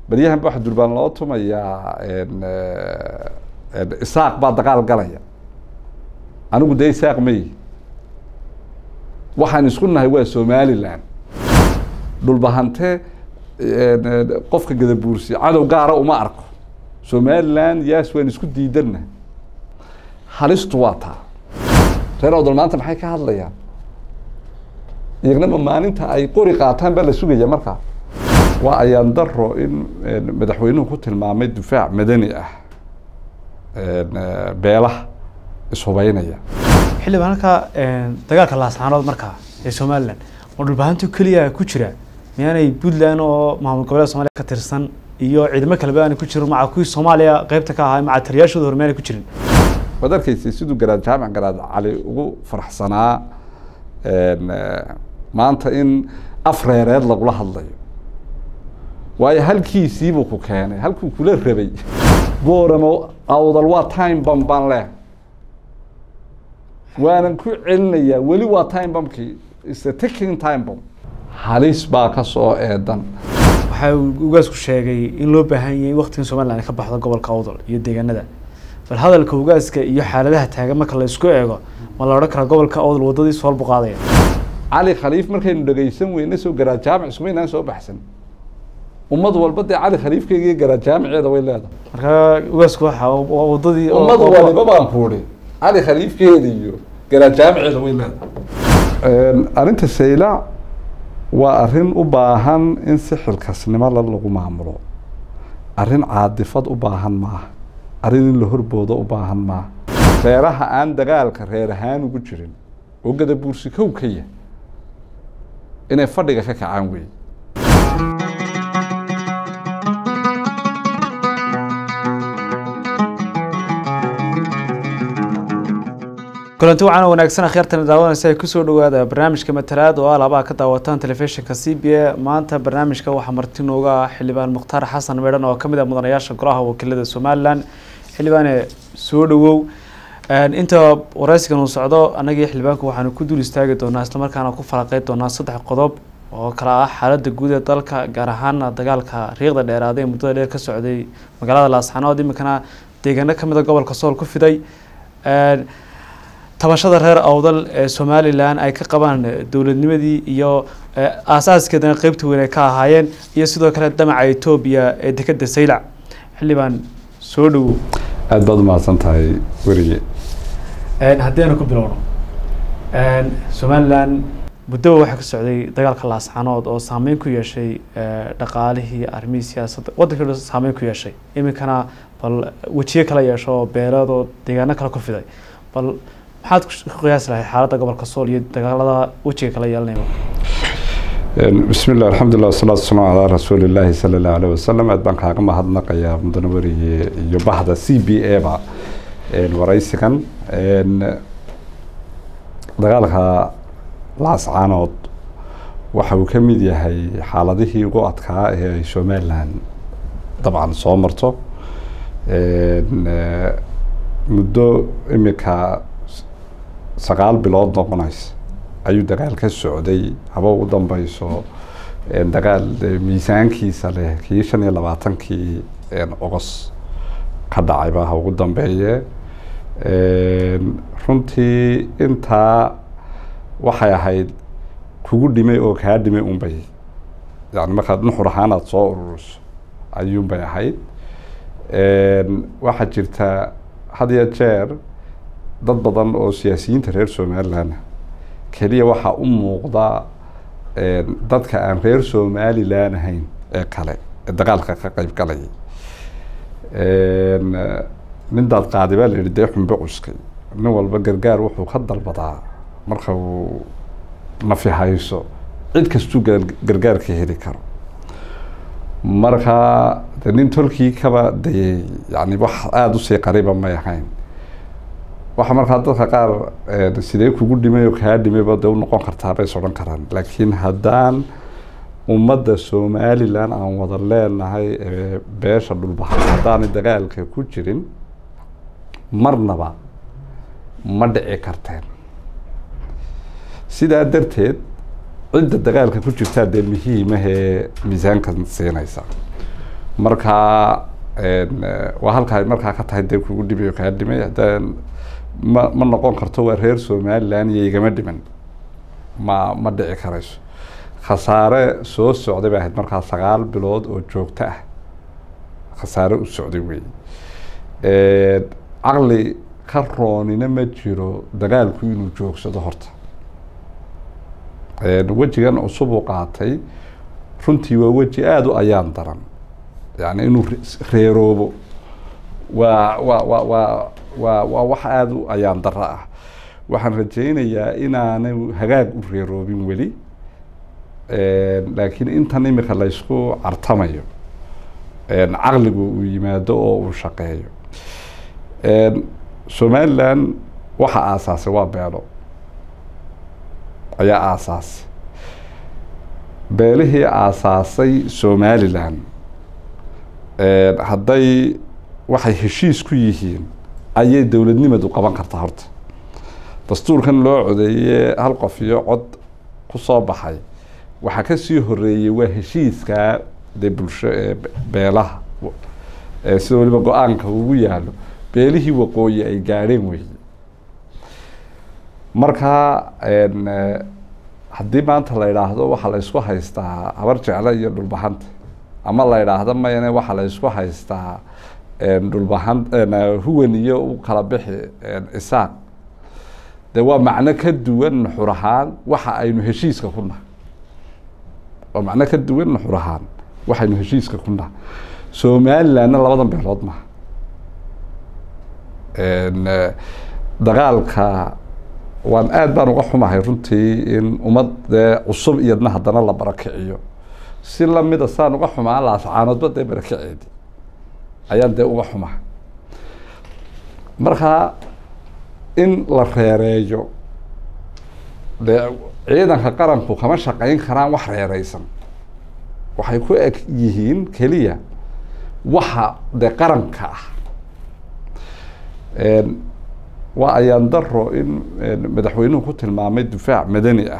baryahan ba waxa durbaan loo tumayaa isaaq baa dagaal galaya anigu dee isaaq may waxaan isku nahay waa somaliland dhulbahante qofka gadabuursi cadow gaara uma arko somaliland yaas waan isku diidanna halistu waa taa reer awdal maanta maxay ka hadlayaan iyagnama maalinta ay qori qaataan baa la sugaya markaa waa ayaan daro in madaxweynuhu ku tilmaamay difaac madani ah beelaha ishubeynaya xildhibaan halkaa dagaalka laascaanood markaa ee somalilan oo dhulbahanto keliya ku jira miyaanay puntland oo maamul goboleed somalia ka tirsan iyo ciidamo kaleba aanay ku jirin maca kuwii soomaaliya qeybta ka ahaa maca taliyaashooda hore miyaanay ku jirin waad arkaysay siduu garaad jaamac garaad cali ugu faraxsanaa maanta in af reereed lagula hadlayo waayo halkiisiibuu ku keenay halkuu kula rabay booramo awdal waa time bam baan leh waanan ku celinayaa weli waa time bamkii is a taking time bam halis baa ka soo eedan waxaa ugaasku sheegay in loo baahan yahay waktigan somalilan ay ka baxdo gobolka awdal iyo deegaanada bal hadalka ugaaska iyo xaaladaha taagan marka la isku eego ma la odhan karaa gobolka awdal waddadii soolbu qaadaya cali khaliif markaynu dhegaysan weyne soo garaad jaamic ismaynaan soo baxsan ummad walba dee cali khaliifkeega iyo garaad jaamiceeda way leedahay marka ugaasku waxa waa waddadii ummad waliba baan kuuri cali khaliifkeeda iyo garaad jaamiceeda way leedahay arrinta sayla waa arrin u baahan in si xilkasnimo la lagu maamulo arrin caadifad u baahan maaha arrin in la horboodo u baahan maaha reeraha aan dagaalka reer ahaan ugu jirin oo gadabuursi kow ka yah inay fadhiga ka kacaan weeye kulanti waxaana wanaagsan akhyaartana daawanaysa ay kusoo dhawaada barnaamijka matalaad oo alaabaa ka daawataan telefishinka c b a maanta barnaamijka waxaa marti nooga ah xildhibaan mukhtaar xasan meedhan oo kamid ah mudanayaasha golaha wakiilada somalilan xildhibaane soo dhawow inta wareysigan uu socdo annagii xildhibaanku waxaanu ku dul istaagi doonaa islamarkaana ku falaqey doonaa saddex qodob oo kala ah xaalada guud ee dalka gaar ahaana dagaalka riiqda dheeraada ee muddada dheer ka socday magaalada laasxanood iminkana deegaano kamid a gobolka sool ku fiday tabashada reer awdal ee somalilan ay ka qabaan dowladnimadii iyo aasaaskeedana qeybta weyn ay ka ahaayeen iyo sidoo kale damaca etoobiya ee dekeda saylac xildhibaan soo dhawow aada baad umahadsan tahay werige haddii aanu ku bilowno somalilan muddoba waxaa ka socday dagaalka laasxanood oo saameyn ku yeeshay dhaqaalihii arrimihii siyaasadda waddankii dhan saameyn ku yeeshay iminkana bal wejiye kala yeesho oo beeleed oo deegaano kale ku fiday bal maxaad ku qiyaasi lahayd xaaladda gobolka sool iyo dagaalada wejiga kala yeelanaya bismi llah alxamdulilah wasalaatu wasalaamu calaa rasuuli illaahi sala allahu aleyh wasalam aad baan kaaga mahadnaqayaa mudane werige iyo bahda c b a ba waraysigan dagaalka laascaanood waxa uu ka mid yahay xaaladihii ugu adkaa ee ay somalilan dabcan soo marto muddo imika sagaal bilood noqonaysa ayuu dagaal ka socday haba ugu dambeyso dagaal miisaankiisa leh kii shan iyo labaatankii ogos ka dhacayba ha ugu dambeeye runtii intaa waxay ahayd kugu dhimay oo kaa dhimay unbay yani markaad nuxur ahaan aada soo ururiso ayuunbay ahayd waxaa jirta had iyo jeer dad badan oo siyaasiyiinta reer somalilan keliya waxaa u muuqda dadka aan reer somalilan ahayn ee kale ee dagaalka ka qeyb galayay nin daad qaadi baa la yihi dee xunbe cuskay nin walba gargaar wuxuu ka dalbadaa marka uu nafi hayso cid kastuu gargaar ka heli karo marka de nin tolkii kaba dayay yani wax aada usii qariiba may ahayn waxa markaa dadka qaar sidee kugu dhimay oo kaa dhimayba dee unoqon kartaa bay is odhan karaan laakiin haddaan ummadda somalilan aan wada leenahay ee beesha dhulbaxay haddaanay dagaalka ku jirin marnaba ma dhici karteen sidaa darteed cidda dagaalka ku jirtaa dee muhiimahee miisaankan siinaysa markaa waa halka ay markaa ka tahay dee kugu dhibayo kaa dhimay haddaan ma ma noqon karto waa reer somaliland iyo igama dhiman ma ma dhici karayso khasaare soo socday bay ahayd markaa sagaal bilood oo joogto ah khasaare u socday wey caqli ka roonina ma jiro dagaalku inuu joogsado horta wejigan cusub uu qaatay runtii waa weji aada u ayaan daran yani inuu reeroobo waa wa wa waa waa waa wax aada u ayaan daro ah waxaan rajaynayaa inaanay hagaag u reeroobin weli laakiin intan imika laysku cartamayo caqligu uu yimaado oo uu shaqeeyo somaliland waxa aasaasay waa beelo ayaa aasaasay beelihii aasaasay somaliland hadday waxay heshiis ku yihiin ayay dowladnimadu qaban kartaa horta dastuurkan loo codeeye hal qof iyo cod ku soo baxay waxaa kasii horeeyey waa heshiiskaa dee bulsho ee beelaha sida waliba go-aanka ugu yaalo beelihii waqooyi ay gaadheen wey marka haddii maanta la idhaahdo waxaa la ysku haystaa habar jecle iyo dhulbahanta ama la idhaahdo mayne waxaa la ysku haystaa dhulbahan huwan iyo u kala bixi isaaq de waa macno ka duwan nuxur ahaan waxa aynu heshiiska ku nahay waa macno ka duwan nuxur ahaan waxaynu heshiiska ku nahay somalilandna labadan beelood maha dagaalka waan aad baan uga xumahay runtii in ummad dee cusub iyadna haddana la barakiciyo si lamida saan uga xumaa laascaanoodba dee barakiceedi ayaan dee uga xumahay marka in la reereeyo dee ciidanka qaranku kama shaqeyn karaan wax reereysan waxay ku eg yihiin keliya waxa dee qaranka ah waa ayaan daro in madaxweynuhu ku tilmaamay difaac madani ah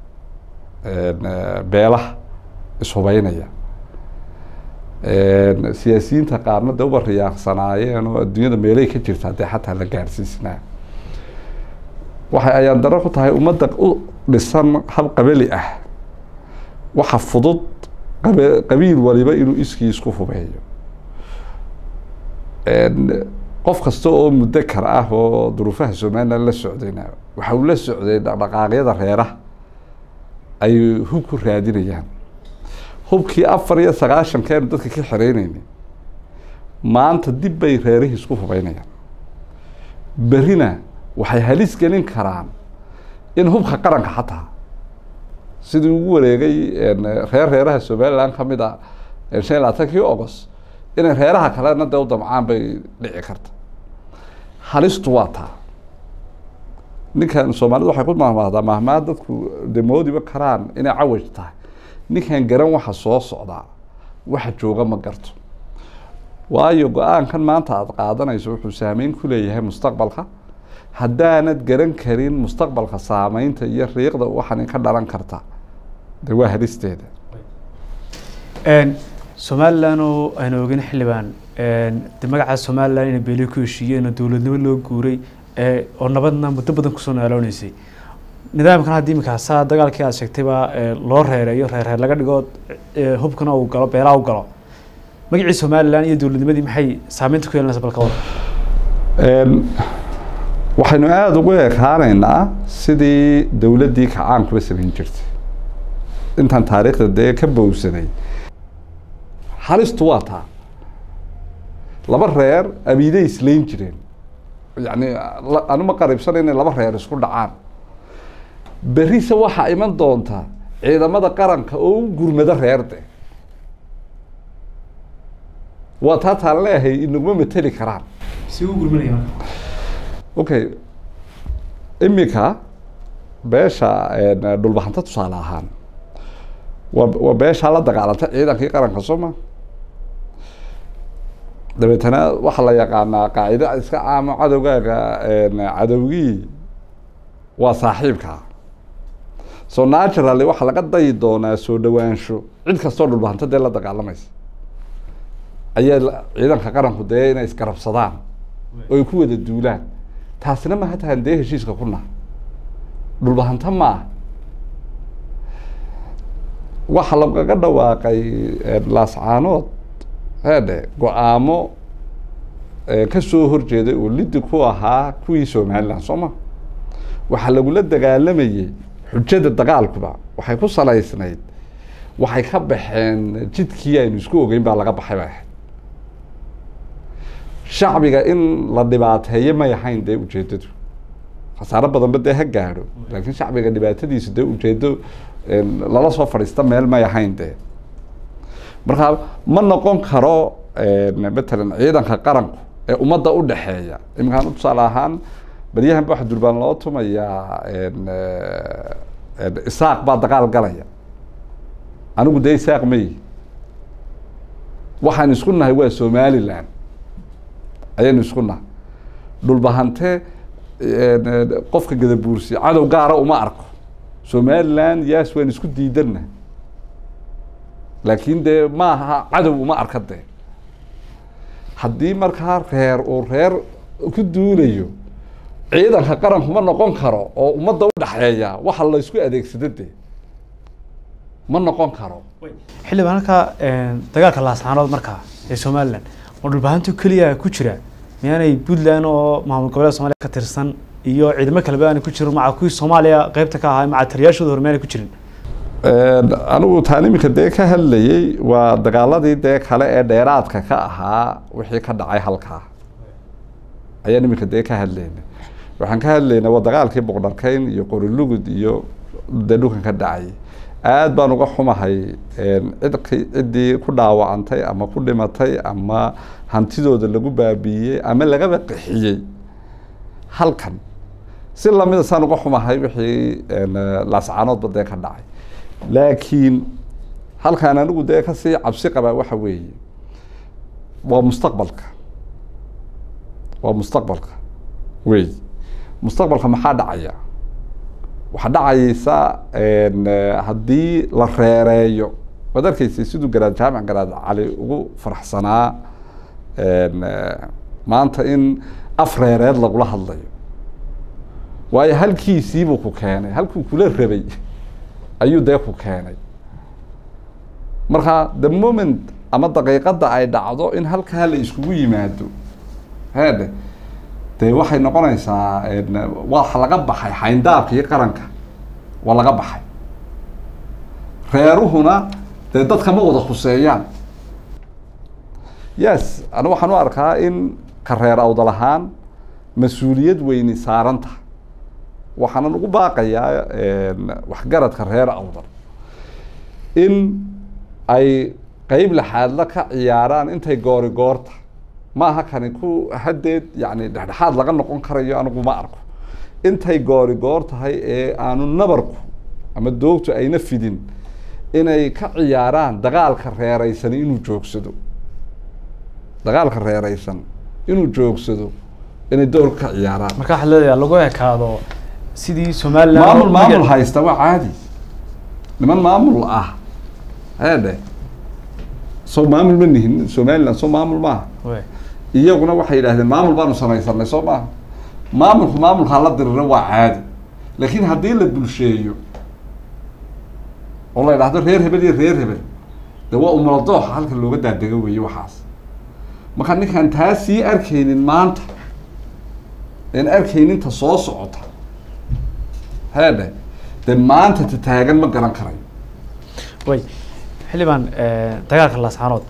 beelaha ishubeynaya siyaasiyiinta qaarna de uba riyaaqsanaayeen oo adduunyada meelay ka jirtaa dee xataa la gaarsiisnaa waxay ayaan daro ku tahay ummadda u dhisan hab qabali ah waxa fudud qab qabiil waliba inuu iskii isku hubeeyo qof kasta oo mudakar ah oo duruufaha somaliland la socdayna waxa uu la socday dhaqdhaqaaqyada reeraha ay hub ku raadinayaan hubkii afar iyo sagaashankeenu dadka ka xereyneynay maanta dib bay reerihii isku hubeynayaan berina waxay halis gelin karaan in hubka qaranka xataa sidii ugu wareegay reer reeraha somaliland kamid a shan iyo labaatankii august inay reeraha kalena dee u damcaan bay dhici karta halistu waa taa ninkan soomaalida waxay ku mahmaahdaa mahmaa dadku de moodiba karaan inay cawaj tahay ninkan garan waxa soo socdaa waxa jooga ma garto waayo go-aankan maanta aada qaadanayso wuxuu saameyn ku leeyahay mustaqbalka haddaanad garan karin mustaqbalka saameynta iyo riiqda waxan ka dhalan karta de waa halisteeda somaliland oo aynu ogin xildhibaan de magaca somaliland ina beeli ku heshiiyeen oo dowladnimo loo guuray oo nabadna muddo badan kusoo naalooneysay nidaamkan hadda imika saa dagaalkii aad sheegtay baa loo reereeyo reerreer laga dhigo hubkana uu galo beelaha u galo magacii somaliland iyo dowladnimadii maxay saameynta ku yeelanaysa balka wada waxaynu aada ugu ekaaneynaa sidii dowladdii kacaankuba samayn jirtay intaan taariikhda dee ka bowsaday halistu waa taa laba reer abiiday islayn jireen yani anuma qaribsana inay laba reer isku dhacaan berise waxaa iman doonta ciidamada qaranka oo u gurmado reer de waa taa taan leeyahay inaguma mateli karaan si u gurmanaya okay imika beesha dhulbahanta tusaale ahaan waa waa beeshaa la dagaalantay ciidankii qaranka soo ma dabeetana waxaa la yaqaanaa qaacida iska caamo cadowgaaga cadowgii waa saaxiibka so naturally waxaa laga dayi doonaa soo dhawaansho cid kastoo dhulbahanta dee la dagaalamaysa ayaa la- ciidanka qaranku dee inay isgarabsadaan oo ay ku wada duulaan taasina ma hataan dee heshiiska ku naha dhulbahanta ma ah waxa lagaga dhawaaqay eh, laascaanood heedhe go-aamo eh, ka soo horjeeday oo lidi ku ahaa kuwii somaliland soo ma waxaa lagula dagaalamayey xujada dagaalkuba waxay ku salaysnayd waxay ka baxeen jidkii aynu isku ogeyn baa laga baxay bay ahayd shacbiga in la dhibaateeyo may ahayn dee ujeedadu khasaaro badanba dee ha gaadho laakiin shacbiga dhibaatadiisu dee ujeedo eh, lala soo fadhiista meel may ahayn dee marka ma noqon karo eh, matalan ciidanka qaranku ee ummadda u dhexeeya iminkaan tusaale ahaan baryahan ba waxa durbaan loo tumayaa en, eh, en, isaaq baa dagaal galaya anigu dee isaaq mayi waxaan isku nahay waa somaliland ayaynu isku nahay dhulbahante en, en, qofka gadabuursi cadow gaara uma arko somaliland yaas waan isku diidanna laakiin dee ma aha cadow uma arka dee haddii markaa reer uu reer ku duulayo ciidanka qaranku ma noqon karo oo ummadda u dhexeeya waxa la isku adeegsado dee ma noqon karo xildhibaan halkaa dagaalka laascaanood markaa ee somalilan oo dhulbahantu keliya ku jira miyaanay puntland oo maamul goboleed somaaliya ka tirsan iyo ciidamo kaleba aanay ku jirin maca kuwii soomaaliya qeybta ka ahaa maca taliyaashooda hore miyaanay ku jirin anigu taan iminka dee ka hadlayey waa dagaaladii dee kale ee dheeraadka ka ahaa wixii ka dhacay halkaa ayaan iminka dee ka hadlaynay waxaan ka hadlaynay waa dagaalkii boqdharkeyn iyo qorilugud iyo dee dhulkan ka dhacay aad baan uga xumahay cidki ciddii ku dhaawacantay ama ku dhimatay ama hantidooda lagu baabiiyey ama lagaba qixiyey halkan si lamida saan uga xumahay wixii laascaanoodba dee ka dhacay laakiin halkaan anigu dee kasii cabsi qabaa waxa weeye waa mustaqbalka waa mustaqbalka wey mustaqbalka maxaa dhacaya waxaa dhacaysa haddii la reereeyo waad arkaysay siduu garaad jaamac garaad cali ugu faraxsanaa maanta in af reereed lagula hadlayo waayo halkiisiibuu ku keenay halkuu kula rabay ayuu dee ku keenay marka the moment ama daqiiqadda ay dhacdo in halkaa la iskugu yimaado heedhe dee waxay noqonaysaa waa laga baxay xayndaabkii qaranka waa laga baxay reeruhuna dee dadka ma wada khuseeyaan yes ani waxaan u arkaa in ka reer awdal ahaan mas-uuliyad weyni saaran tahay waxaanan ugu baaqayaa waxgaradka reer awdal in ay qeyb laxaadla ka ciyaaraan intay goori goorta ma aha kani ku haddeed yani dhexdhexaad laga noqon karayo anigu ma arko intay goori goor tahay ee aanu nabarku ama doogtu ayna fidin inay ka ciyaaraan dagaalka reereysan inuu joogsado dagaalka reereysan inuu joogsado inay door ka ciyaaraan marka waxaad leedahay lagu ekaado sidii somaliland maamul maamul haysta waa caadi niman maamul ah heedhe soo maamul ma nihin somaliland soo maamul maaha wey iyaguna waxay yidhahdeen maamul baanu samaysanay soo maaha maamulku maamulkaa la diriro waa caadi laakiin haddii la bulsheeyo oo la idhaahdo reer hebel iyo reer hebel de waa umuladooxa halka looga daadego weeye waxaas marka ninkaan taa sii arkaynin maanta een arkayninta soo socota heedhe dee maanta ta taagan ma garan karayo way xildhibaan dagaalka laascaanood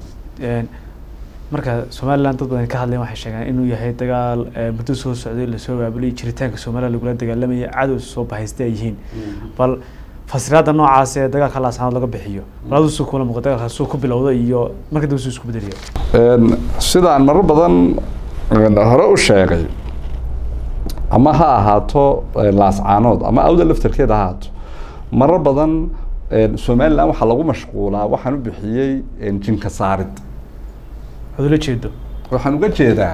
marka somaliland dad badan ka hadlayan waxay sheegaan inuu yahay dagaal muddo soo socday lasoo baabuliyay jiritaanka somaliland lagula dagaalamaya cadow soo bahaysta ay yihiin bal fasiraada noocaas ee dagaalka laascaanood laga bixiyo bal aduu suu kula muuqa dagaalka suu ku bilowda iyo marka dambe suu isku bedeliyo sidaan marar badan hore u sheegay ama ha ahaato laascaanood ama awda laftarkeed ha ahaato marar badan somaliland waxaa lagu mashquulaa waxaan u bixiyey jinka saarid waxaad ula jeedo waxaan uga jeedaa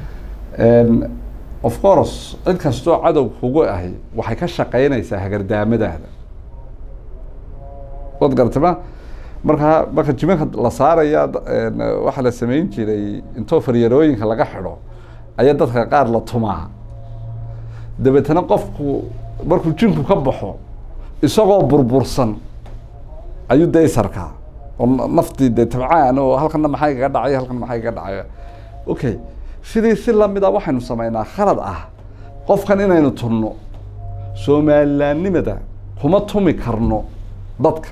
of course cid kastoo cadow kugu ahi waxay ka shaqeynaysaa hagardaamadaada waad garatay ma markaa marka jimanka la saaraya waxaa la samayn jiray intoo faryarooyinka laga xidho ayaa dadka qaar la tumaa dabeetana qofku markuu jinku ka baxo isagoo burbursan ayuu dee isarkaa oo naftii dee tabcaan oo halkana maxaa igaga dhacay halkan maxaa igaga dhacay okay sidii si lamida waxaynu samaynaa khalad ah qofkan inaynu tunno somalilaannimada kuma tumi karno dadka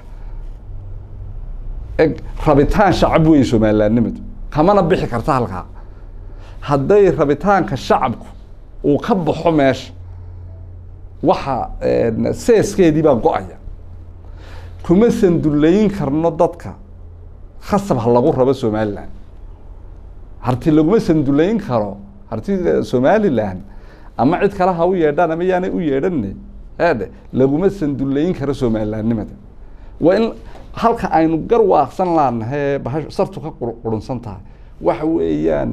eg rabitaan shacab weeye somalilaannimadu kamana bixi karta halkaa hadday rabitaanka shacabku uu ka baxo meesha waxa seeskeedii baa go-aya kuma sandullayn karno dadka khasab ha lagu rabo somalilan harti laguma sandullayn karo harti somalilan ama cid kale ha u yeedhaan ama yaanay u yeedhanne eedhe laguma sandullayn karo somalilaannimada waa in halka aynu garwaaqsan laanahay bahash sartu ka qurunsan tahay waxa weeyaan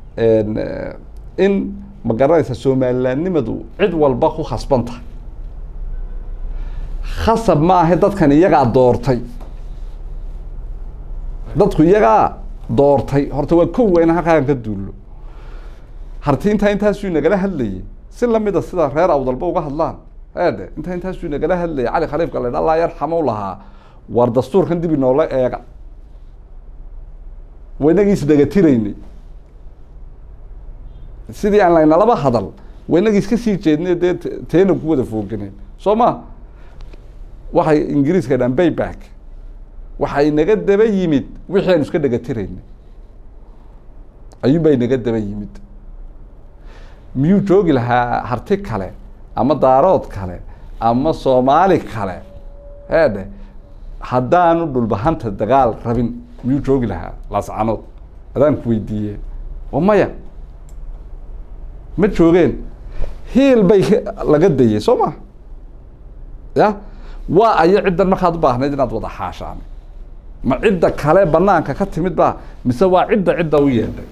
in ma garanaysa somalilaannimadu cid walba ku khasban tahay khasab ma ahe dadkan iyagaa doortay dadku iyagaa doortay horta waa kow weyna halkaan ka duullo harti intaa intaasuu nagala hadlayay si lamida sida reer awdalba uga hadlaan eedhe intaa intaasuu nagala hadlayay cali khaliifka la allah yarxamu lahaa war dastuurkan dib inoola eega waynagii isdhegatiraynay sidii aan laynalaba hadal waynagii iska sii jeednay dee teena ku wada fooganeen soo ma waxay ingiriiska dhaan bayback waxay naga daba yimid wixii aynu iska dhegatiraynay ayuunbaa inaga daba yimid miyuu joogi lahaa harti kale ama daarood kale ama soomaali kale eedhe haddaanu dhulbahanta dagaal rabin miyuu joogi lahaa laascanood adaan ku weydiiye oo maya ma joogeen hiil bay laga dayey soo ma ya waa ayo ciddan markaad u baahnayd inaad wada xaashaan ma cidda kale banaanka ka timid ba mise waa cidda cidda u yeedhay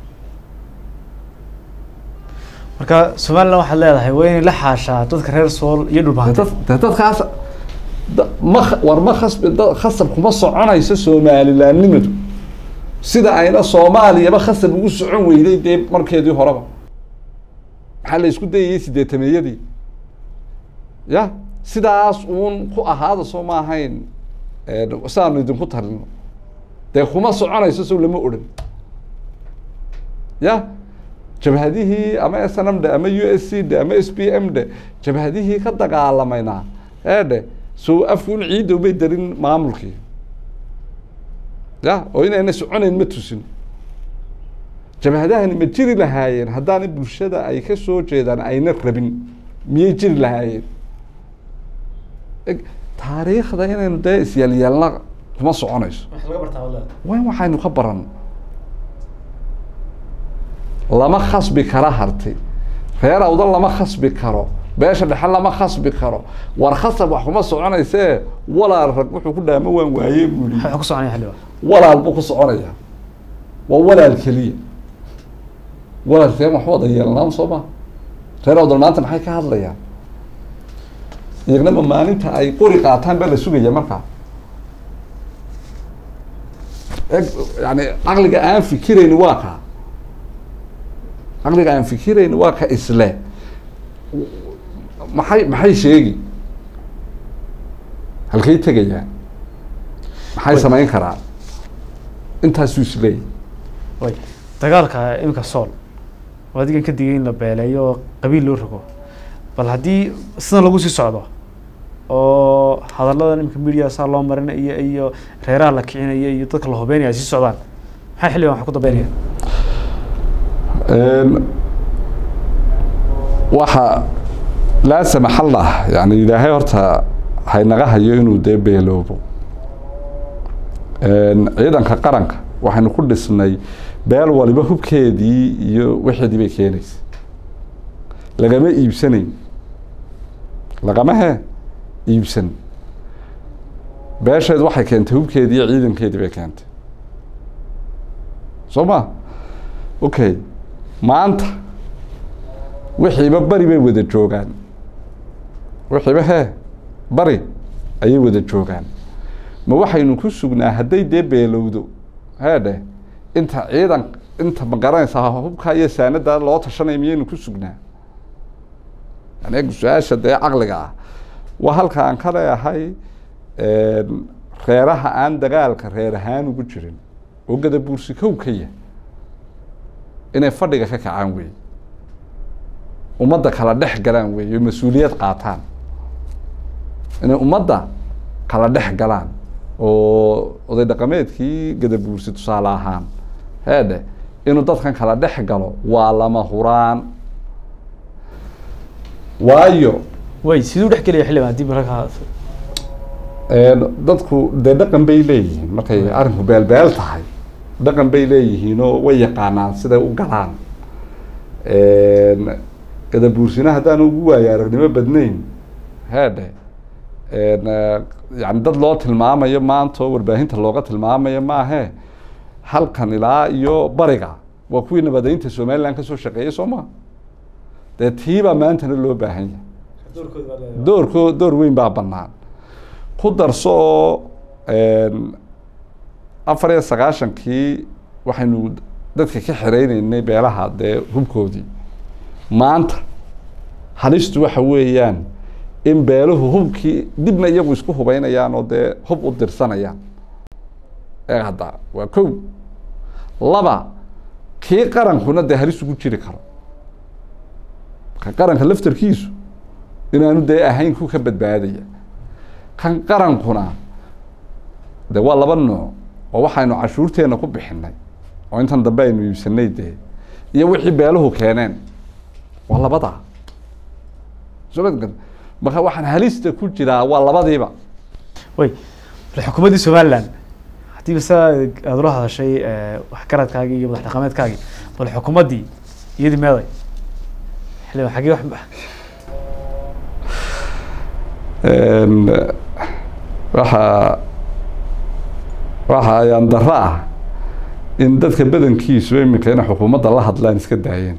marka somalilan waxaad leedahay waa inay la xaashaa dadka reer sool iyo dhulbahanta de dadkaas ma war ma khasbi khasab kuma soconayso somalilaannimadu sida ayna soomaaliyaba khasab ugu socon weyday dee markeedii horeba maxaa la isku dayayay sideetameeyadii ya sidaas uun ku ahaada soo ma ahayn sidaanu idinku talino dee kuma soconayso sow lama odhan ya jabhadihii ama s n m dhe ama u s c dhe ama s b m dhe jabhadihii ka dagaalamayna ee dhe so afkuun ciiddow bay darin maamulkii ya oo inayna soconayn ma tusin jabhadahani ma jiri lahaayeen haddaana bulshada ay ka soo jeedaan ayna rabin miyay jiri lahaayeen taariikhda inaynu dee isyeelyeelna kuma soconayso wa waxaynu ka baran lama khasbi kara harti reer awda lama khasbi karo beesha dhexe lama khasbi karo war khasab wax kuma soconaysee walaal rag wuxuu ku dhaama waan waaye buuli waxaa ku soconaya xildhibaan walaal buu ku soconaya waa walaal keliya walaal reen wax wada yeelnaan soo ma reer awdal maanta maxay ka hadlayaan iyagnama maalinta ay qori qaataan baa la sugaya markaa eg yani caqliga aan fikirayni waa kaa caqliga aan fikirayni waa ka isle maxay maxay sheegi halkay tegayaan maxay samayn karaan intaasuu isleeyay way dagaalka iminka sool oo adigan ka digay in la beeleeyo oo qabiil loo rogo bal haddii sidan lagu sii socdo oo hadalladan iminka media saa loo marina iyo iyo reeraha la kicinaya iyo dadka la hubeynaya ay sii socdaan maxay xilligan wax ku dambeynaya waxa laa samaxallah yani ilaahay horta haynaga hayo inuu dee beeloobo ciidanka qaranka waxaynu ku dhisnay beel waliba hubkeedii iyo wixeedii bay keenaysa lagama iibsanayn lagama he iibsan beesheed waxay keentay hubkeedii iyo ciidankeedii bay keentay soo ma okay maanta wixiiba bari bay wada joogaan wixiiba hee bari ayay wada joogaan ma waxaynu ku sugnaa hadday dee beelowdo heedhe inta ciidan inta ma garanaysaa hubka iyo saanada loo tashanaya miyaynu ku sugnaa yani eeg su-aasha dee caqliga ah waa halka aan ka leeyahay reeraha aan dagaalka reer ahaan ugu jirin oo gadabuursi kow ka yah inay fadhiga ka kacaan wey ummadda kala dhex galaan wey oo mas-uuliyad qaataan inay ummadda kala dhex galaan oo oday dhaqameedkii gadabuursi tusaale ahaan heedhe inuu dadkan kala dhex galo waa lama huraan waayo way siduu dhex gelaya xildhibaan haddii markaa dadku dee dhaqan bay leeyihiin markay arrinku beelbeel tahay dhaqan bay leeyihiin oo way yaqaanaan siday u galaan gadabuursina haddaan ugu waayo aragnimo badnayn heedhe yani dad loo tilmaamayo maanta oo warbaahinta looga tilmaamayo maahe halkan ilaa iyo bariga waa kuwii nabadeynta somaliland kasoo shaqeeyay soo ma dee tiibaa maantana loo baahan yahay doorko door weyn baa banaan ku darso oo afar iyo sagaashankii waxaynu dadka ka xireyneynay beelaha dee hubkoodii maanta halistu waxa weeyaan in beeluhu hubkii dibna iyagu isku hubeynayaan oo dee hub u dirsanayaan ee hadda waa kow laba kii qarankuna dee halis ugu jiri karo ka qaranka laftarkiisu inaanu dee ahayn ku ka badbaadaya kan qarankuna de waa laba nooc oo waxaynu cashuurteena ku bixinay oo intan dambe aynu iibsanay dee iyo wixii beeluhu keeneen waa labadaa soo ma marka waxaan halista ku jiraa waa labadiiba way bal xukuumaddii somaliland haddii basa aada ula hadashay waxgaradkaagii iyo madax dhaqameedkaagii bal xukuumaddii iyadii meeday xildhibaan xagee wax waxa waxa ayaan daro ah in dadka badankiisu iminka inay xukuumadda la hadlaan iska daayeen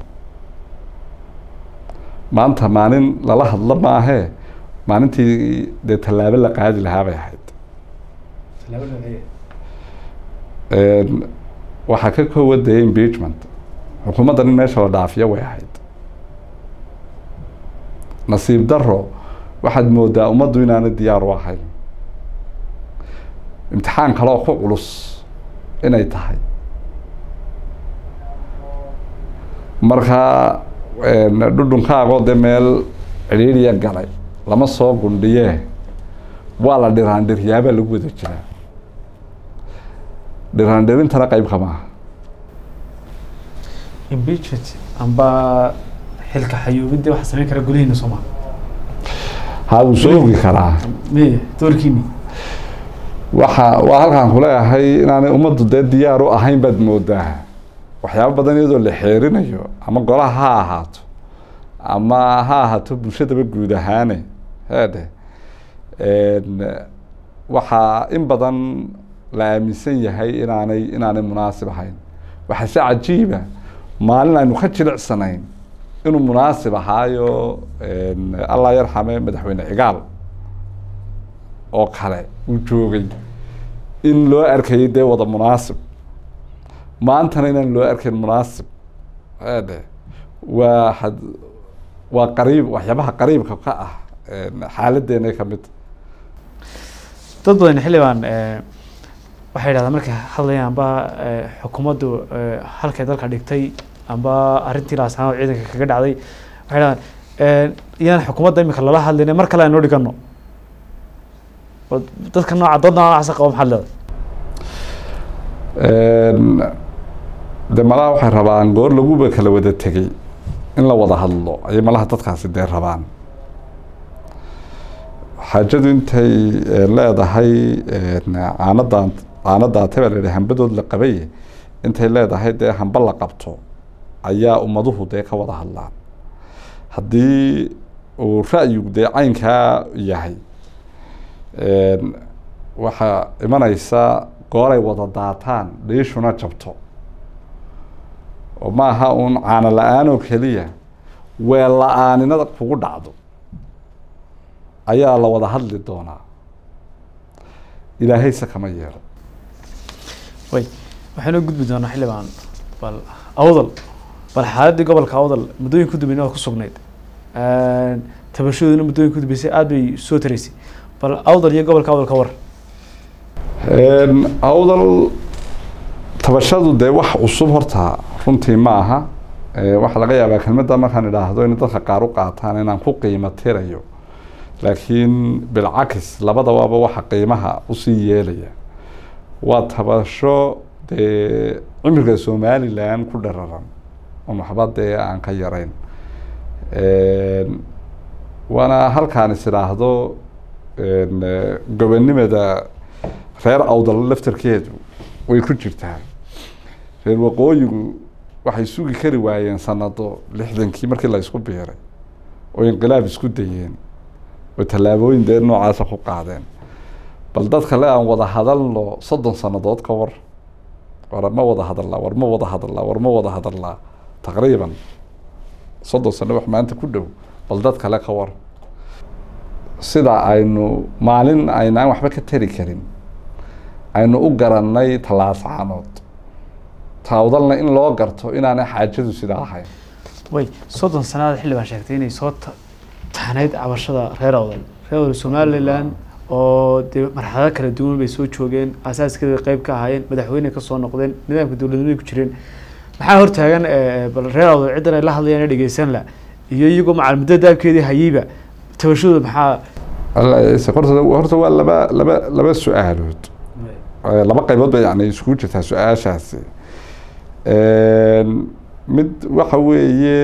maanta maalin lala hadlo maahee maalintii dee tallaabo la qaadi lahaa bay ahayd waxaa ka koowa dee impeachment xukuumaddan in meesha la dhaafiyo way ahayd nasiib daro waxaad moodaa ummaddu inaana diyaar u ahayn imtixaan kale oo ku culus inay tahay markaa dhudhunkaagoo dee meel cidhiiriya galay lama soo gundhiyee waa la dhiraandhiryaabaa lagu wada jiraa dhiraandhirintana qeyb ka maaha impeachment amba xilka xayuubidii waxa sameyn kara golihiina sooma ha wuu soo ogi karaa me doorkiini waxa waa halkaan kuleeyahay inaanay ummaddu dee diyaar u ahayn baad moodaa waxyaabo badan iyadoo la xeerinayo ama golaha ha ahaato ama ha ahaato bulshadaba guud ahaane heedhe waxaa in badan la aaminsan yahay inaanay inaanay munaasib ahayn waxaa se cajiiba maalin aynu ka jilicsanayn inuu munaasib ahaayo allah yarxame madaxweyne cigaal oo kale uu joogay in loo arkayay dee wada munaasib maantana inaan loo arkayn munaasib ede waa had waa qariib waxyaabaha qariibka ka ah xaaladeena ka mid dad badan xildhibaan waxay yidhahdaan markay hadlayaan amba xukuumaddu halkay dalka dhigtay amba arrintii laasanaad ciidanka kaga dhacday waxay yidhahdaan iyaan xukuumadda imika lala hadlayna mar kale aynoo dhigano dadka nooca dad noocaasa qaba maxaad leedahay de malaha waxay rabaan goor laguba kala wada tegey in la wada hadlo ayay malaha dadkaasi dee rabaan xaajadu intay leedahay caanadan caanadaate baa la yidhi hambadood la qabay intay leedahay dee hamba la qabto ayaa ummaduhu dee ka wada hadlaan haddii uu ra'yigu dee caynkaa yahay waxaa imanaysa gooray wada daataan dhiishuna jabto oo ma aha uun caano la-aan oo keliya weel la-aaninada kugu dhacdo ayaa la wada hadli doonaa ilaahayse kama yeelo way waxaynu gudbi doonaa xildhibaan bal awdal bal xaaladii gobolka awdal muddooyin ku dambeeyna waa ku sugnayd tabashadooduna muddooyin ku dambeysay aada bay soo taraysay bal awdal iyo gobolka awdal ka war awdal tabashadu dee wax cusub horta runtii ma aha waxaa laga yaabaa kelmadda markaan idhaahdo in dadka qaar u qaataan inaan ku qiimo tirayo laakiin bilcakis labadabaaba waxa qiimaha usii yeelaya waa tabasho dee cimriga somalilan ku dhararan on waxba dee aan ka yarayn waana halkaan is idhaahdo gobonimada reer awdal laftarkeedu way ku jirtaa reer waqooyigu waxay sugi kari waayeen sanado lixdankii markii la isku biiray oo inqilaab isku dayeen oo tallaabooyin dee noocaasa ku qaadeen bal dad kale aan wada hadalno soddon sannadood ka war war ma wada hadalnaa war ma wada hadalnaa war ma wada hadalnaa taqriiban soddon sano wax maanta ku dhow bal dad kale ka war sida aynu maalin aynaan waxba ka tari karin aynu u garannay tallaascaanood taawdalna in loo garto inaanay xaajadu sidaa ahayn way soddon sanaad xildhibaan sheegtay inay soo taxnayd cabashada reer awdal reer awdal somalilan oo dee marxalado kala duwan bay soo joogeen asaaskeeda qeyb ka ahaayeen madaxweyne kasoo noqdeen nidaamka dowladnimay ku jireen maxaa hortaagan bal reer awdal ciddan ay la hadlayaan dhegeysan la iyo iyagoo macal muddo daabkeedii hayeyba tabashadooda maxaa horta horta waa laba laba laba su-aalood laba qaybood ba yani iskugu jirtaa su-aashaasi mid waxa weeye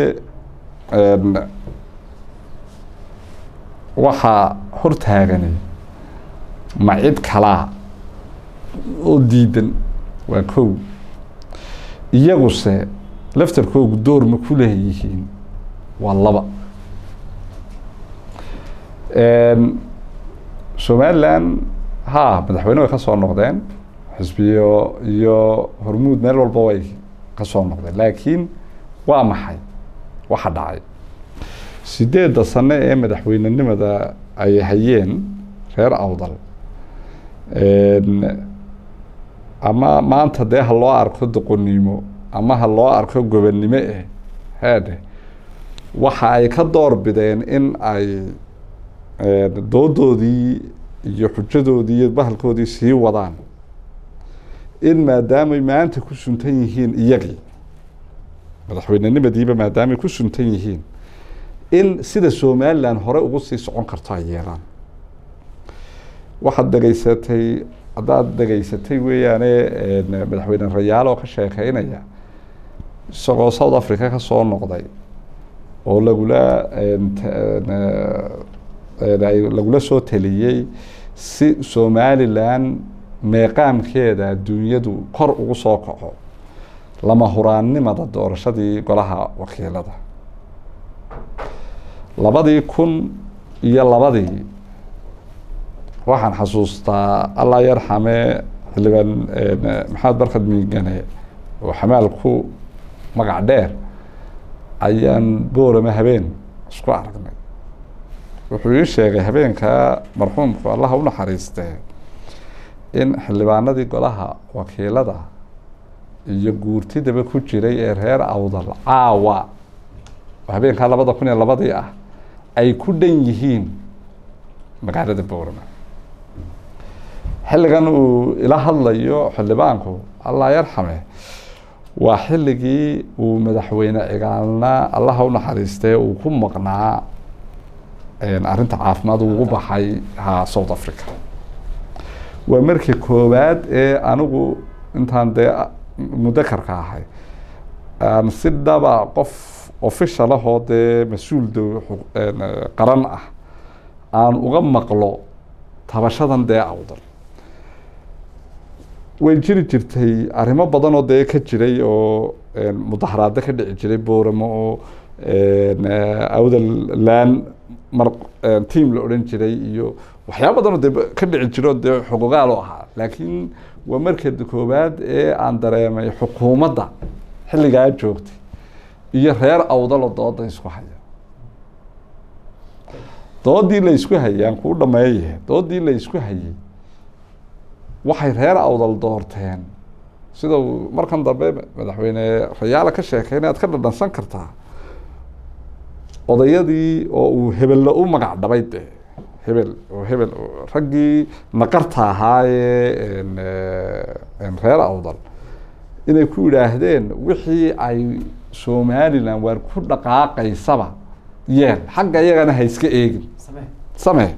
waxaa hortaagani ma cid kalaa oo diidan waa kow iyaguse laftarkoogu door ma ku leeyihiin waa laba somalilan ha madaxweyne way ka soo noqdeen xisbiyo iyo hormuud meel walba way ka soo noqdeen laakiin waa maxay waxa dhacay sideedda sano ee madaxweynenimada ay hayeen reer awdal ama maanta dee ha loo arko doqonnimo ama ha loo arko gobonnimo eh haadhe waxa ay ka door bideen in ay doodoodii iyo xujadoodii iyo bahalkoodii sii wadaan in maadaamay maanta ku suntan yihiin iyagii madaxweynenimadiiba maadaamay ku suntan yihiin in sida somalilan hore ugu sii socon karto ay yeelaan waxaad dhegeysatay haddaad dhegeysatay weeyaane madaxweyne rayaal oo ka sheekeynaya isagoo south africa ka soo noqday oo lagula lagula soo taliyey si somalilan meeqaamkeeda adduunyadu kor ugu soo kaco lama huraannimada doorashadii golaha wakiilada labadii kun iyo labadii waxaan xasuustaa allah yarxame xildhibaan maxamed barkad miigane oo xamaal ku magac dheer ayaan boorama habeen isku aragnay wuxuu ii sheegay habeenkaa marxuumku allaha u naxariistee in xildhibaanadii golaha wakiilada iyo guurtidaba ku jiray ee reer awdal caawa oo habeenkaa labada kun iyo labadii ah ay ku dhan yihiin magaalada boorama xilligan uu ila hadlayo xildhibaanku allah yarxame waa xilligii uu madaxweyne cigaalna allaha u naxariistee uu ku maqnaa arrinta caafimaad ugu baxay ha south africa waa markii koowaad ee anigu intaan dee mudakarka ahay aan si dhaba qof official ahoo dee mas-uul d qaran ah aan uga maqlo tabashadan dee awdal way jiri jirtay arrimo badan oo dee ka jiray oo mudaharaado ka dhici jiray booramo oo awdal laan mar team la odhan jiray iyo waxyaaba badan oo dee ka dhici jiro dee xuquuqaal oo ahaa laakiin waa markeeda koowaad ee aan dareemay xukuumadda xilligaa joogtay iyo reer awdaloo dooda isku haya doodii la isku hayay aan kuu dhameeye doodii la isku hayay waxay reer awdal doorteen sida uu markan dambe madaxweyne rayaala ka sheekeyna aad ka dhadhansan kartaa odayadii oo uu hebella u magac dhabay de hebel oo hebel raggii naqarta ahaayee reer awdal inay ku yidhaahdeen wixii ay somalilan waar ku dhaqaaqaysaba yeel xagga iyagana ha iska eegin samee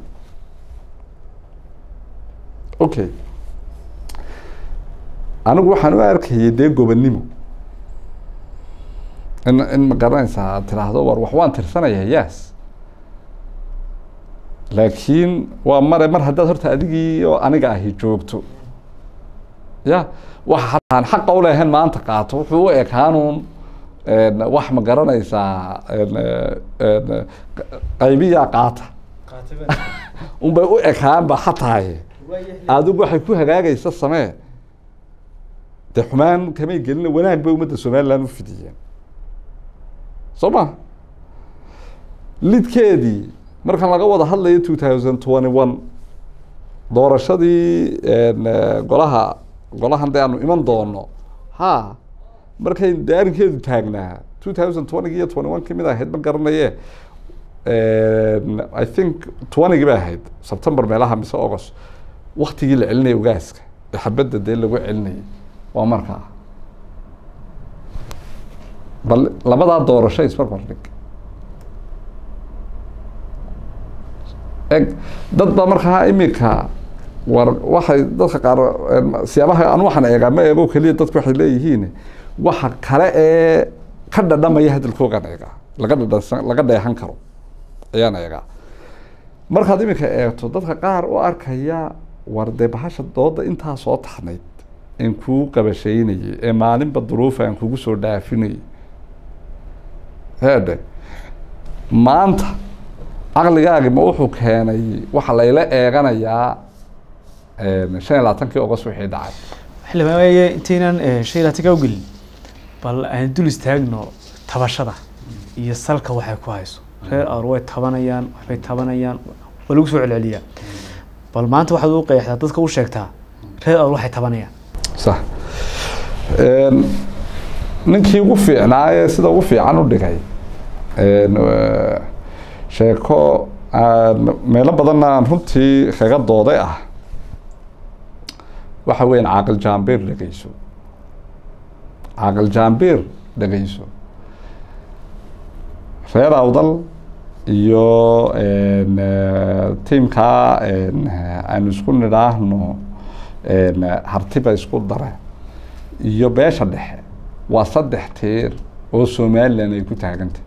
okay anigu waxaan u arkayay dee gobonnimo in in ma garanaysaa aad tiraahdo war wax waan tirsanaya yes laakiin waa mare mar haddaad horta adigii oo aniga ahi joogto ya waxa hataan xaqa ulehayn maanta qaato wuxuu u ekaanuun wax ma garanaysaa qaybiyaa qaata unbay u ekaanba hataaye adigu waxay ku hagaagaysa samee dee xumaan kamay gelina wanaag bay ummadda somaliland u fidiyeen soo ma lidkeedii markan laga wada hadlayo two thousand twenty one doorashadii golaha golahan de aanu iman doono ha markay de arrinkeedu taagnaa two thousand twenty iyo twenty one kamid ahayd ma garanaye i think twentygii bay ahayd september meelaha mise august waktigii la celinaya ogaaska ee xabadda dee lagu celinayay waa markaa bal labadaa doorasho isbarbar dhig eg dad ba markaa imika war waxay dadka qaar siyaabaha anu waxaan eegaa ma eego keliya dadku waxay leeyihiin waxa kale ee ka dhadhamaya hadalkoogaan eegaa laga dhadhansan laga dheehan karo ayaan eegaa markaad imika eegto dadka qaar u arkaya war dee bahasha dooda intaa soo taxnayd aan kuu qabashaynayay ee maalinba duruufa aan kugu soo dhaafinayay heedhe maanta caqligaagi ma wuxuu keenay waxa layla eeganayaa shan iyo labaatankii ogos wixii dhacay xildhibaan waaye intaynan shan iyo labaatanka ugelin bal aan dul istaagno tabashada iyo salka waxay ku hayso reer awr way tabanayaan waxbay tabanayaan waa lagu soo celceliyaa bal maanta waxaad u qeexdaa dadka u sheegtaa reer awr waxay tabanayaan sax ninkii ugu fiicnaayee sida ugu fiican u dhigay sheeko meelo badanna aan runtii kaga dooday ah waxa weyan caaqil jaambiir dhegeyso caaqil jaambiir dhegeyso reer awdal iyo tiimkaa aynu isku nidhaahno hartiba isku dare iyo beesha dhexe waa saddex tiir oo somalilan ay ku taagantay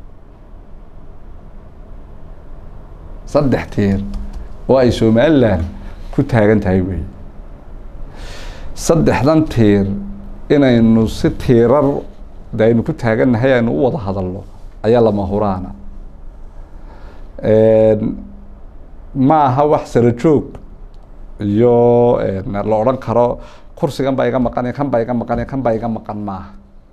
saddex tiir oo ay somalilan ku taagan tahay wey saddexdan tiir inaynu si tiirar de aynu ku taagannahay aynu u wada hadalno ayaa lama huraana ma aha wax sara joog iyo la odhan karo kursigan baa iga maqan kan baa iga maqan kan baa iga maqan maaha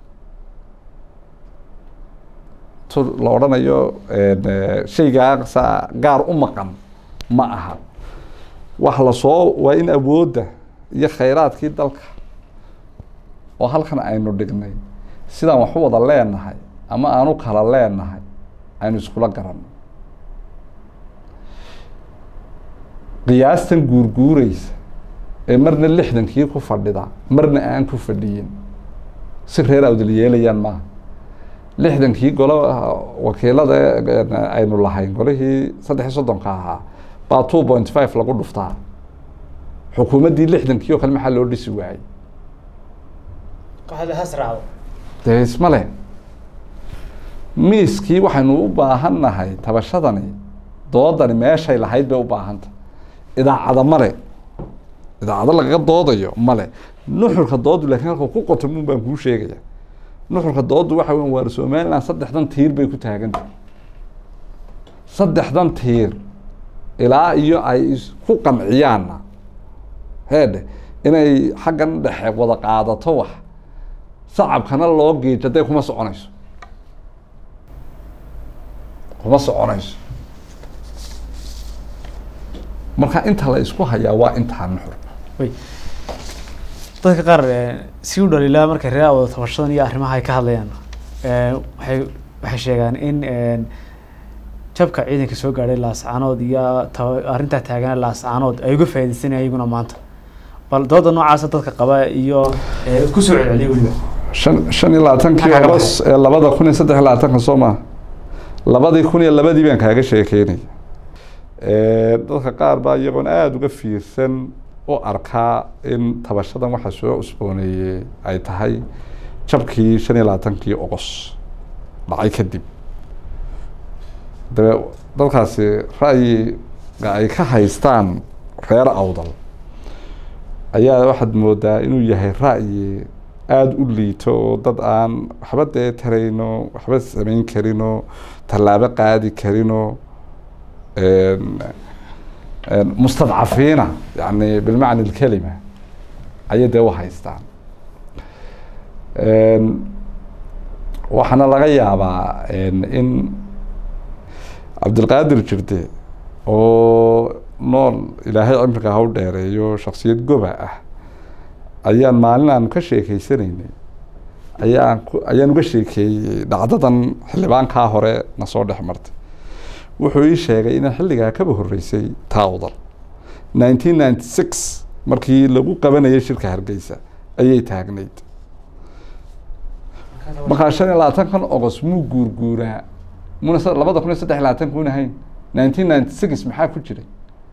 tu la odhanayo shaygaasa gaar u maqan ma aha wax lasoo waa in awoodda iyo khayraadkii dalka oo halkan aynu dhignay sidaan wax u wada leenahay ama aan u kala leenahay aynu iskula garanno qiyaastan guurguureysa ee marna lixdankii ku fadhida marna aan ku fadhiyin si reer awdal yeelayaan maaha lixdankii golo wakiilada aynu lahayn golihii saddex iyo soddonka ahaa baa two point five lagu dhuftaa xukuumaddii lixdankii oo kale maxaa loo dhisi waayey dee isma le miiskii waxaynu u baahan nahay tabashadani doodani meeshay lahayd bay u baahantah idaacada male idaacado lagaga doodayo male nuxurka doodu lakin halka ku qotamuun baan kuu sheegaya nuxurka doodu waxa weya waar somaliland saddexdan tiir bay ku taagantah saddexdan tiir ilaa iyo ay ku qanciyaanna heedhe inay xaggan dhexe wada qaadato wax sacabkana loo geejo dee kuma soconayso kuma soconayso marka inta la isku hayaa waa intaa nuxur wy dadka qaar eh, si u dhaliilaa markay reer wada tabashadan iyo arrimaha ay ka hadlayaan eh, waxay waxay sheegaan in eh, jabka ciidanka soo gaadhay laascaanood iyo taba- arrintaa taagan laascaanood ay uga faa'iidaysanayaan iyaguna maanta bal dooda noocaasa dadka qaba iyo eh, ku soo celceliya weliba shan shan iyo labaatankii Maxaa ka ogos ee labada kun iyo saddex iyo labaatanka soo maha labadii kun iyo labadii baan kaaga sheekeynay dadka qaar baa iyagoon aada uga fiirsan u arkaa in tabashadan waxa soo cusbooneeyey ay tahay jabkii shan iyo labaatankii ogos dhacay kadib dabe dadkaasi ra'yiga ay ka haystaan reer awdal ayaa waxaad moodaa inuu yahay ra'yi aada u liito oo dad aan waxba dee tarayno waxba samayn karino tallaabo qaadi karino mustadcafiina yani bilmacna alkelima ayay dee u haystaan waxaana laga yaabaa in cabdilqaadir jirde oo nool ilaahay cimriga ha u dheereeyo shaksiyad goba ah ayaan maalin aanu ka sheekeysanaynay ayaan ku ayaan uga sheekeeyey dhacdadan xildhibaankaa hore na soo dhex martay wuxuu ii sheegay inaan xilligaa kaba horreysay taawdal nineteen ninety six markii lagu qabanayay shirka hargeysa ayay taagnayd markaa shan iyo labaatankan ogos muu guurguuraa muna labada kun iyo saddex iyo labaatanka un ahayn nineteen ninety six maxaa ku jiray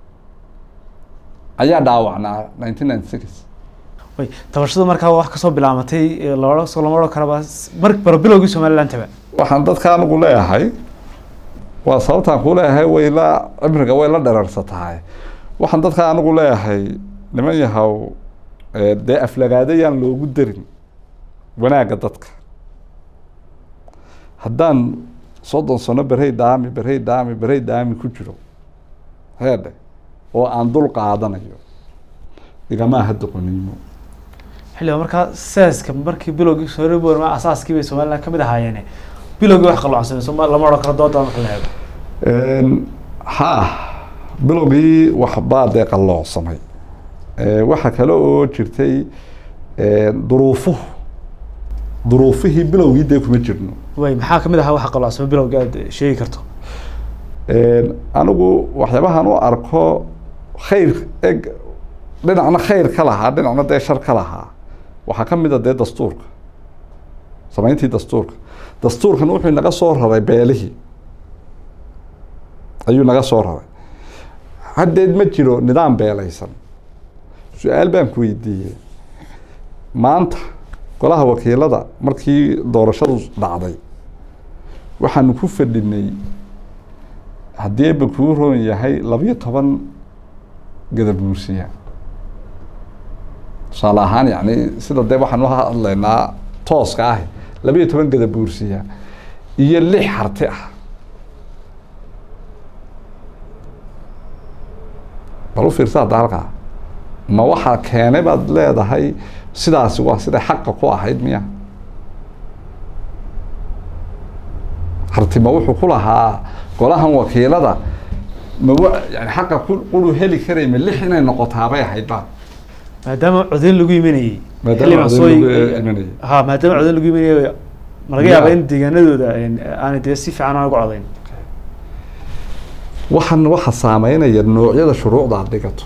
ayaa dhaawacnaa nineteen ninety six way tabashadu markaa wax kasoo bilaamatay loo soo lama odhan karaba mar bara bilowgii somalilandaba waxaan dadka anigu leeyahay waa sababtaan ku leeyahay way la cimriga way la dherarsataa waxaan dadka anigu leeyahay niman yahow dee aflagaadayaan loogu darin wanaagga dadka haddaan soddon sano berey daami berey daami berey daami ku jiro heedhe oo aan dul qaadanayo igamaa hadda qoniimo xilliga markaa saaska markii bilowgii sooribor asaaskii bay somaliland kamid ahaayeene bilowgii wax qalloocsan soma lama odhan karo dooda marka la eego ha bilowgii waxbaa dee qalloocsamay waxaa kale oo jirtay duruufuhu duruufihii bilowgii dee kuma jirno way maxaa kamid ahaa waxa qalloocsamay bilowgii aad sheegi karto anigu waxyaabahan u arko khayr eg dhinacna khayr ka lahaa dhinacna dee shar ka lahaa waxaa ka mid a dee dastuurka samayntii dastuurka dastuurkan wuxuu naga soo raray beelihii ayuu naga soo raray haddeed ma jiro nidaam beelaysan su-aal baan ku weydiiyey maanta golaha wakiilada markii doorashadu dhacday waxaanu ku fadhinay haddii eba kuu roon yahay labiyo toban gadabuursiya tusaale ahaan yani sida dee waxaan u hadlaynaa tooska ah labiyo toban gadabuursiya iyo lix harti ah bal u fiirsa hadda halkaa ma waxaa keenay baad leedahay sidaasi waa siday xaqa ku ahayd miya hartima wuxuu ku lahaa golahan wakiilada ma yani xaqa quru heli karay ma lix inay noqotaabay ahayd ba maadaama codayn lagu imanayey maadaama codayn lagu imanayey ha maadaama codayn lagu imanayey ma laga yaaba in deegaanadooda aanay dee si fiican aan uga codayn waxaan waxa saameynaya noocyada shuruucda aad dhigato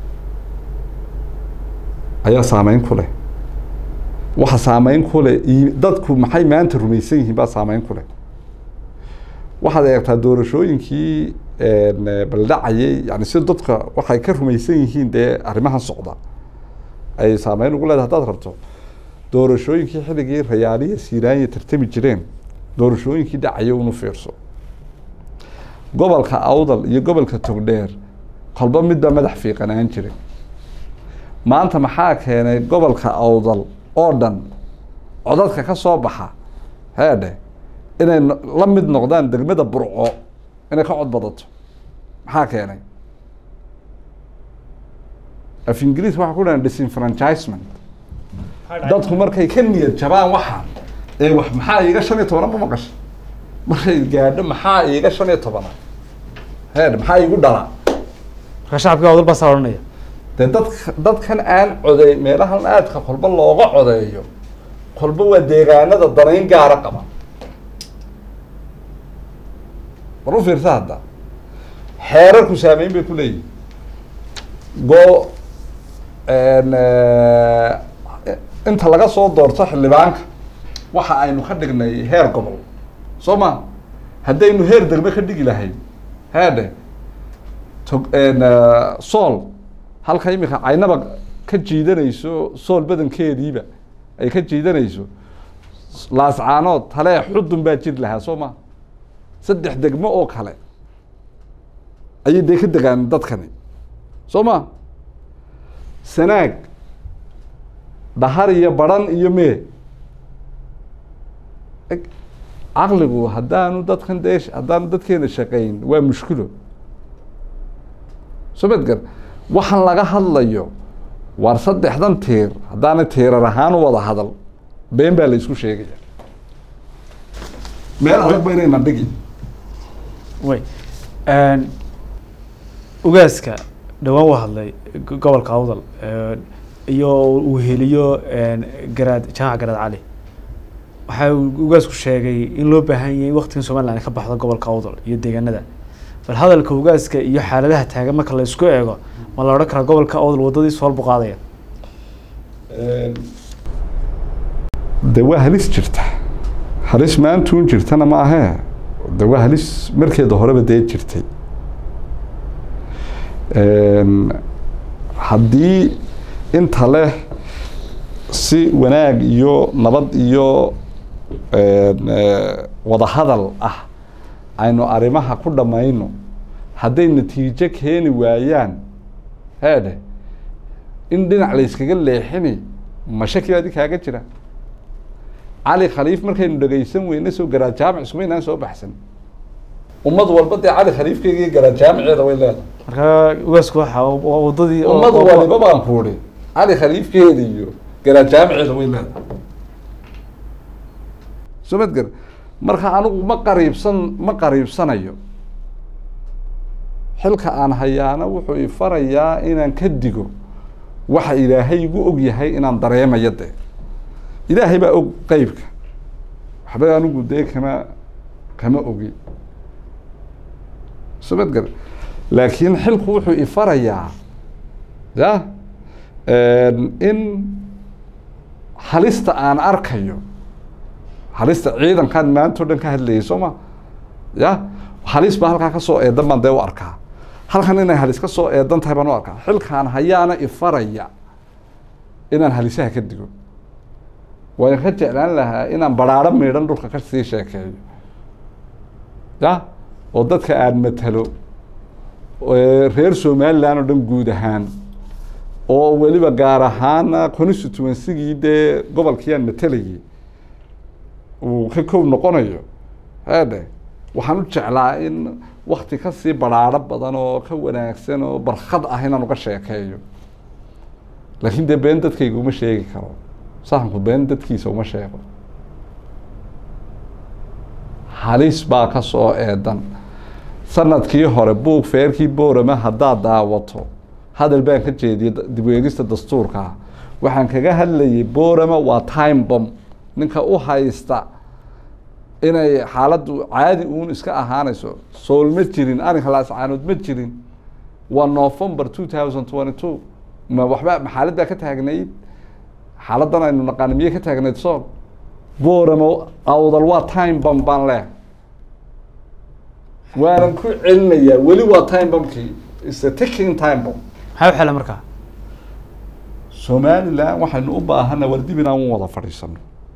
ayaa saameyn ku leh waxa saameyn ku leh dadku maxay maanta rumaysan yihiin baa saameyn ku leh waxaad eegtaa doorashooyinkii baldhacayay yani si dadka waxay ka rumaysan yihiin dee arrimahan socda ay saameyn ugu leedahay haddaad rabto doorashooyinkii xilligii rayaaliya siiraanya tartami jireen doorashooyinkii dhacaya unu fiirso gobolka awdal iyo gobolka togdheer kolba midbaa madax fiiqanaan jiray maanta maxaa keenay gobolka awdal oo dhan codadka ka soo baxa heedhe inay la mid noqdaan degmada burco inay ka cod badato maxaa keenay af ingiriis waxaa ku dhahan disenfranchisement dadku markay ka niyad jabaan waxaan ee wax maxaa iiga shan iyo tobanaba maqasha markay gaadho maxaa iiga shan iyo tobana heed maxaa iigu dhala marka shacabkii awdal baa saa odhanaya dee dadka dadkan aan coday meelahan aadka kolba looga codeeyo kolba waa deegaanada danayn gaara qaba bal u fiirsa hadda xeerarku saameyn bay ku leeyihin go inta laga soo doorto xildhibaanka waxa aynu ka dhignay heer gobol soo ma haddaynu heer degme ka dhigi lahayn heedhe tog sool halka imika caynaba ka jiidanayso sool badankeediiba ay ka jiidanayso laascaanood talee xudun baa jiri lahaa soo ma saddex degmo oo kale ayay dee ka degaan dadkani soo ma sanaag dhahar iyo baran iyo mee caqligu haddaanu dadkan dee haddaanu dadkeena shaqayn waa mushkilo soo madgar waxaan laga hadlayo waar saddexdan tiir haddaana tiirar ahaan u wada hadal been baa la isku sheegaya meel adag ba inayna dhigi way ugaaska dhawaan u hadlay gobolka awdal iyo uu heliyo garaad jaamac garaad cali waxa uu ugaasku sheegay in loo baahan yahay waktigan somaliland ay ka baxdo gobolka awdal iyo deegaanada bal hadalka ugaaska iyo xaaladaha taagan marka la isku eego ma la odhan karaa gobolka awdal waddadii sool buu qaadaya de waa halis jirta halis maantuun jirtana ma ahee de waa halis markeeda horeba dee jirtay haddii inta leh si wanaag iyo nabad iyo wadahadal ah aynu arrimaha ku dhammayno hadday natiijo keeni waayaan heedhe in dhinac la yskaga leexini ma shaki adi kaaga jira cali khaliif markaynu dhegaysan weyne soo garaad jaamic ismaynaan soo baxsan ummad walba dee cali khaliifkeega iyo garaad jaamiceeda way leedahay marka ugaasku waxa waa waddadii ummad waliba baan ku uri cali khaliifkeeda iyo garaad jaamiceeda way leedahay soo madgar marka anigu ma qariibsan ma qariibsanayo xilka aan hayaana wuxuu ifarayaa inaan ka digo waxa ilaahay igu og yahay inaan dareemayo dee ilaahay baa og qeybka waxba anigu dee kama kama ogi soo madgar laakiin xilku wuxuu ifarayaa ya in halista aan arkayo halista ciidankaan maanta o dhan ka hadlayay soo ma ya halis baa halkaa kasoo eedan baan dee u arkaa halkan inay halis ka soo eedan tahay baan u arkaa xilkaan hayaana ifaraya inaan halisaha ka digo waan ka jeclaan lahaa inaan baraaro miidhan dhulka kasii sheekeeyo ya oo dadka aan matalo reer somaliland oo dhan guud ahaan oo weliba gaar ahaan constituencygii dee gobolkii aan matalayay uu ka koob noqonayo haadhe waxaan u jeclaa in wakti kasii baraaro badan oo ka wanaagsan oo barkad ah inaan uga sheekeeyo laakiin dee been dadkayga uma sheegi karo sahanku been dadkiisa uma sheego halis baa ka soo eedan sanadkii hore buug feerkii boorama haddaad daawato hadal baan ka jeediyay dib u eegista dastuurka waxaan kaga hadlayay boorama waa time bom ninka u haysta inay xaaladdu caadi uun iska ahaanayso sool ma jirin arrinka laascaanood ma jirin waa november two thousand twenty two ma waxba ma xaalad baa ka taagnayd xaaladdan aynu naqaana miyay ka taagnayd sool boorama awdal waa time bom baan leehay waanan ku celinayaa weli waa time bombkii is a taking time bomb maxaa u xela markaa somaliland waxaynu u baahana war dib inaan wada fadhiisano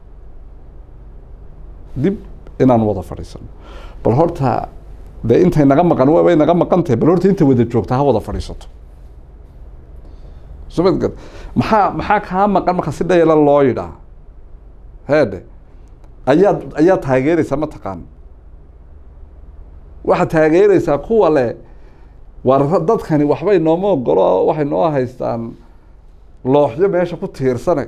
dib inaan wada fadhiisano bal horta dee intay naga maqan way naga maqan tahay bal horta inta wada joogta ha wada fadhiisato somadgad maxaa maxaa kaa maqan marka si dhayala loo yidhaa heedhe ayaad ayaad taageereysaa mataqaan waxaad taageereysaa kuwa le war dadkani waxbay nooma ogolo waxay noo haystaan looxyo meesha ku tiirsane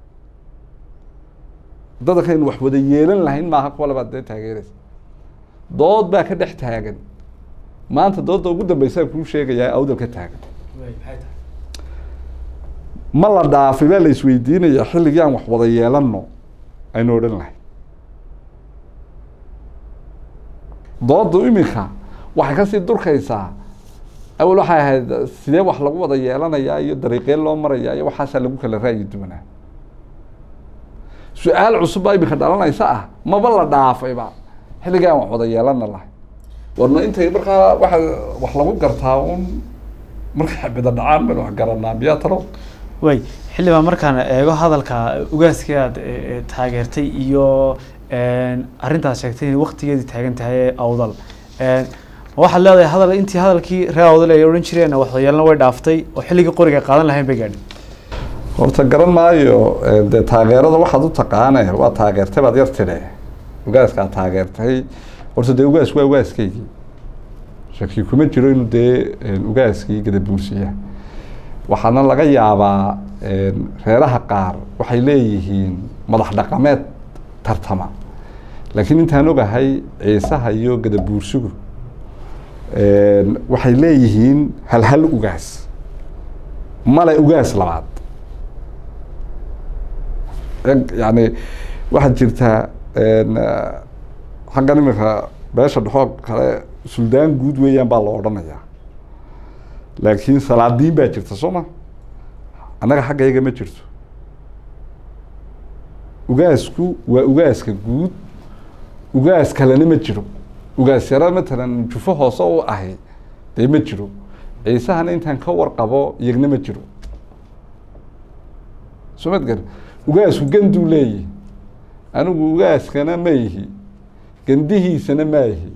dadkaynu wax wada yeelan lahayn maaha kuwa labaad dee taageereysa dood baa ka dhex taagan maanta doodda ugu dambeysaan kuu sheegayaa awdal ka taagan ma la dhaafay baa la isweydiinaya xilligii aan wax wada yeelano aynu odhan lahay doodu iminka waxay kasii durkaysaa awal waxay ahayd sidee wax lagu wada yeelanayaa iyo dariiqeen loo marayaa iyo waxaasaa lagu kala ra'yi duwanaa su-aal cusub baa iminka dhalanaysa ah maba la dhaafayba xilligii aan wax wada yeelana lahay warna intay markaa waa wax lagu gartaa un markay xabida dhacaan baynu wax garanaa miyaa talo way xildhibaan markaan eego hadalka ugaaskii aad taageertay iyo arrintaas sheegtay inay waktigeedii taagan tahay ee awdal waxaad leedahay hadal intii hadalkii reer awdal ay odhan jireen waxyeelna way dhaaftay oo xilligii qoriga qaadan lahayn bay gaadhin horta garan maayo dee taageerada waxaad u taqaane waa taageertay baad yar tidhe ugaaskaad taageertay horta dee ugaas waa ugaaskaygii shaki kuma jiro inuu dee ugaaskii gadabuursiya waxaana laga yaabaa reeraha qaar waxay leeyihiin madax dhaqameed tartama laakiin intaan ogahay ciisaha iyo gadabuursigu waxay leeyihiin hal hal ugaas male ugaas labaad yani waxaad jirtaa xaggan iminka beesha dhexoo kale suldaan guud weeyaan baa la odhanayaa laakiin salaadiin baa jirta soo ma annaga xaggayaga ma jirto ugaasku waa ugaaska guud ugaas kalena ma jiro ugaas yara matalan jufo hoose u ahi dee ma jiro ciisahana intaan ka warqabo iyagna ma jiro soo mad gar ugaasku ganduu leeyihi anigu ugaaskana ma ihi gandihiisana ma ihi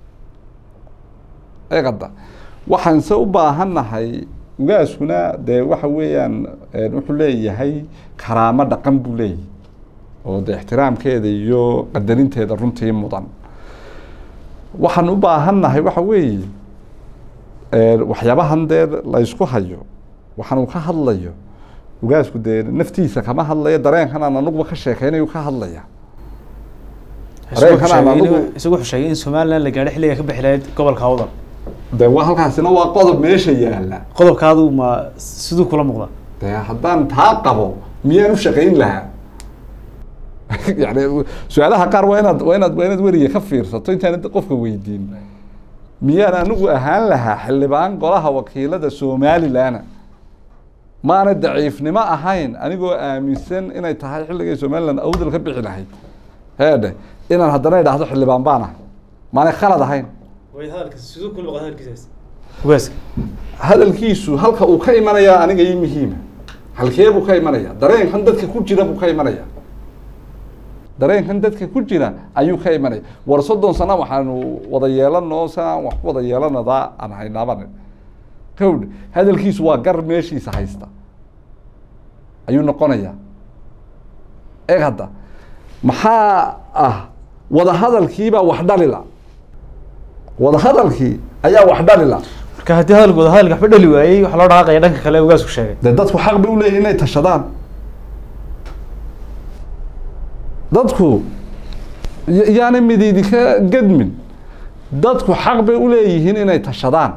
eqada waxaanse u baahannahay ugaaskuna dee waxa weeyaan wuxuu leeyahay karaamo dhaqan buu leeyahay oo de ixtiraamkeeda iyo qadarinteeda runtii mudan waxaan u baahannahay waxa weeye waxyaabahan dee laysku hayo waxaan uu ka hadlayo ugaasku dee naftiisa kama hadlayo dareenkan aan anuguba ka sheekeynayu ka hadlaya dareenkan aan anugu isagu wuxuu sheegay in somaliland la gaadho xilliga ka bixi lahayd gobolka awdal de wa halkaasina waa qodob meesha yaala qodobkaadu ma siduu kula muuqda de haddaan taa qabo miyaan u shaqayn lahaa yani su-aalaha qaar waa inaad waa inaad waa inaad weriga ka fiirsato intaanad qofka weydiin miyaan anigu ahaan lahaa xildhibaan golaha wakiilada somalilandna maana daciifnimo ahayn anigoo aaminsan inay tahay xilligay somaliland awdal ka bixi lahayd heedhe inaan haddana idhaahdo xildhibaan baan ahay maanay khalad ahayn ugaaska hadalkiisu halka uu ka imanayaa aniga ii muhiima halkee buu ka imanaya dareenkan dadka ku jira buu ka imanaya dareenkan dadka ku jira ayuu ka imanaya war soddon sano waxaanu wada yeelano sanaan wax ku wada yeelanadaa aan haynaaban kawdh hadalkiisu waa gar meeshiisa haysta ayuu noqonayaa eeg hadda maxaa ah wadahadalkiibaa wax dhalila wadahadalkii ayaa wax dhalila marka haddii hadalku wada hadalka waxba dhali waayey waxaa loo dhaqaaqaya dhanka kale ee ugaasku sheegay dee dadku xaq bay uleeyihin inay tashadaan dadku y- yaana mididi ka gedmin dadku xaq bay uleeyihiin inay tashadaan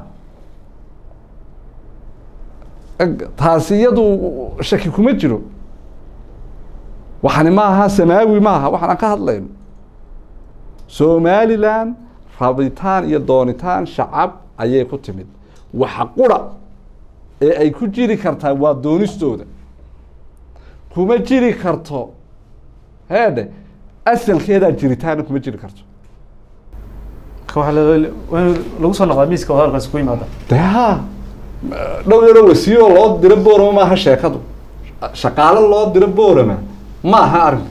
Eg- taasi iyadu shaki kuma jiro waxani ma aha samaawi ma aha waxaan aan ka hadlayno somaliland rabitaan iyo doonitaan shacab ayay ku timid waxa qura ee ay ku jiri kartaa waa doonistooda kuma jiri karto heedhe asalkeedaa jiritaana kuma jiri karto marka waxaa la- waa in lagu soo noqdaa miiska wada hadalkaasi ku yimaada de ha dhow yaro wasiiroo loo diro boorama maaha sheekadu shaqaale loo diro boorama ma aha arrin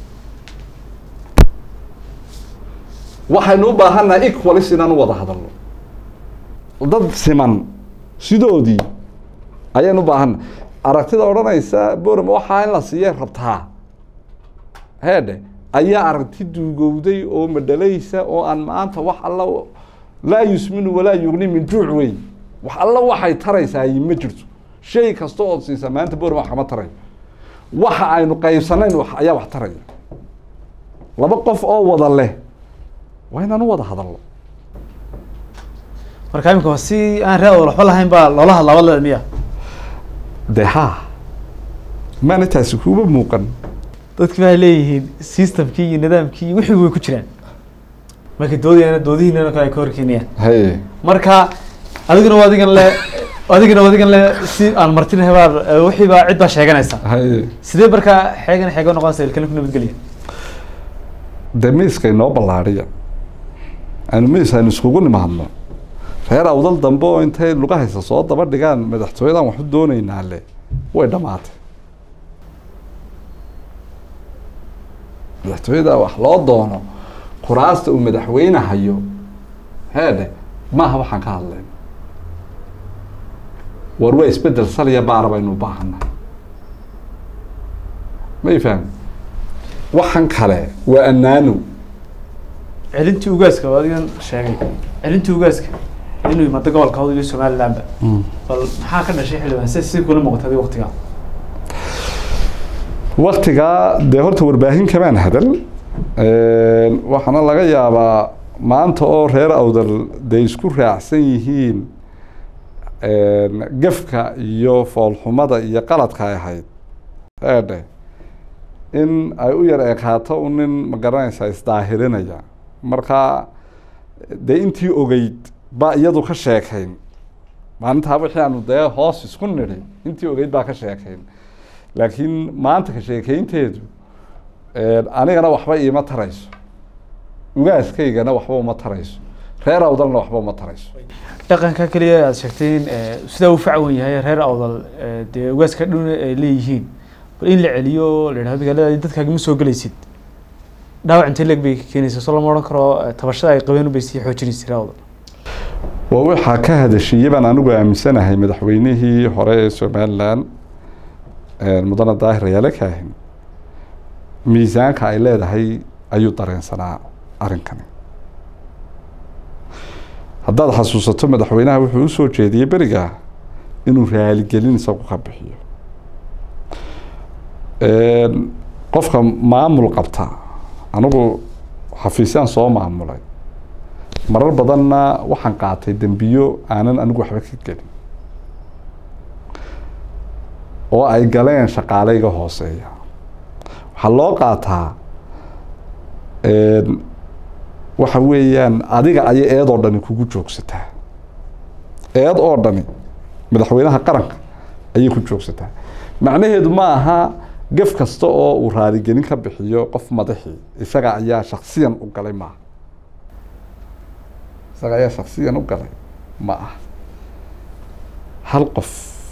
waxaynu u baahannahay equalis inaan u wada hadalno dad siman sidoodii ayaynu u baahannahay aragtida odhanaysa boorama waxaa in la siiyay rabtaa heedhe ayaa aragti duugowday oo madhalaysa oo aan maanta wax alla laa yusminu walaa yugni min juuc wey wax alla waxay taraysaa ma jirto shay kasta ood siisa maanta boorama wax kama tarayo waxa aynu qaybsanayn wax ayaa wax taraya laba qof oo wada leh waa inaan u wada hadalno marka imika si aan ree wada waxba lahayn baa loola hadlaa wadlada miya de ha maana taasi kuuma muuqan dadki waxay leeyihiin systemkii iyo nidaamkii iyo wixii way ku jiraan marka doodayana doodihiinana kale ay ka horkeenayaan haye marka adiguna waa adigan le adiguna waa adigan le si aan martin hebaar wixii baa cid baa sheeganaysa haye sidee markaa xeegan xeego noqonaysa ilkana ku nabadgelya dee miiska inoo ballaadhiya aanu miis aynu iskugu nimaadno reer awdal dambe oo intay lugahaysa soo daba dhigaan madaxtooyadan waxu doonaynaa le way dhammaatay madaxtooyada wax loo doono kuraasta uu madaxweyne hayo heedhe maaha waxaan ka hadlayno war waa isbedel saliya baara baynu u baahannahay may fahmi waxan kale waa annaano celintii ugaaska waa adigan sheegay celintii ugaaska inuu yimaado gobolka hawd iyo somalilandba bal maxaa ka dhashay xildhibaan si si kula muuqatay adiga waqtigaa waktigaa dee horta warbaahin kamaan hadal waxaana laga yaabaa maanta oo reer awdal dee isku raacsan yihiin gafka iyo foolxumada iyo qaladka ay ahayd eedhe in ay u yar ekaato u nin magaranaysa isdaahirinaya marka dee intii ogeyd baa iyadu ka sheekayn maalintaa wixii aanu dee hoos isku nidhi intii ogeyd baa ka sheekayn laakiin maanta ka sheekeynteedu anigana waxba iima tarayso ugaaskaygana waxba uma tarayso reer awdalna waxba uma tarayso dhaqanka keliya aad sheegtay in sidaa uu facwan yahay reer awdal dee ugaaska dhun ay leeyihiin bal in la celiyo la yidhahdo magaalada dadkaaga ma soo gelaysid dhaawac intee leeg bay keenaysa soo lama odhan karo tabashada ay qabeen bay sii xoojinaysa reer awdal waa waxaa ka hadashiiyey baan anigu aaminsanahay madaxweynihii hore ee somaliland mudane daahir ayaale kaahin miisaanka ay leedahay ayuu dareensanaa arrinkani haddaad xasuusato madaxweynaha wuxuu usoo jeediyey beriga inuu raaligelin isagu ka bixiyo qofka maamul qabta anigu xafiisyaan soo maamulay marar badanna waxaan qaatay dembiyo aanan anigu waxba ka gelin oo ay galeen shaqaaleyga hooseeya waxaa loo qaataa waxa weeyaan adiga ayay eed oo dhani kugu joogsataa eed oo dhani madaxweynaha qaranka ayay ku joogsataa macnaheedu ma aha gaf kasta oo uu raaligelin ka bixiyo qof madaxii isaga ayaa shaksiyan u galay maaha isaga ayaa shaksiyan u galay ma aha hal qof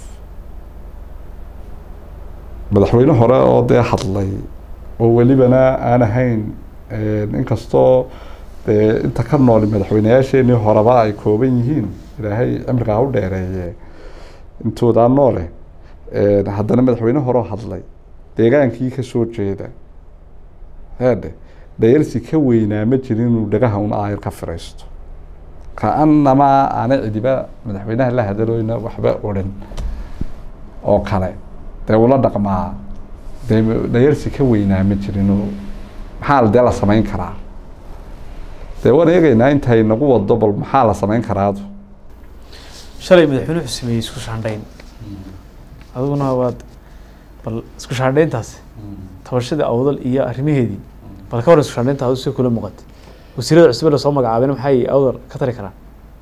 madaxweyne hore oo dee hadlay oo welibana aan ahayn inkastoo dee inta ka nooli madaxweyneyaasheenii horeba ay kooban yihiin ilaahay cimrigaa u dheereeye intoodaa noole haddana madaxweyne horeo hadlay deegaankii kasoo jeeda heedhe dhayarsi ka weynaa ma jirin inuu dhagaha un aayar ka firaysto ka-anamaa aana cidiba madaxweynaha la hadaloyna waxba odhan oo kale dee ula dhaqmaa dee dhayarsi ka weynaa ma jirinoo maxaa dee la samayn karaa dee waan eegeynaa intay nagu wado bal maxaa la samayn karaadu shalay madaxweyne wuxuu sameeyey isku shaandhayn adiguna waad bal isku shaandhayntaasi tabashadii awdal iyo arrimaheedii bal ka waran isku shaandhaynta adu si kula muuqata wasiirada cusube la soo magacaabeen maxay awdal ka tari karaan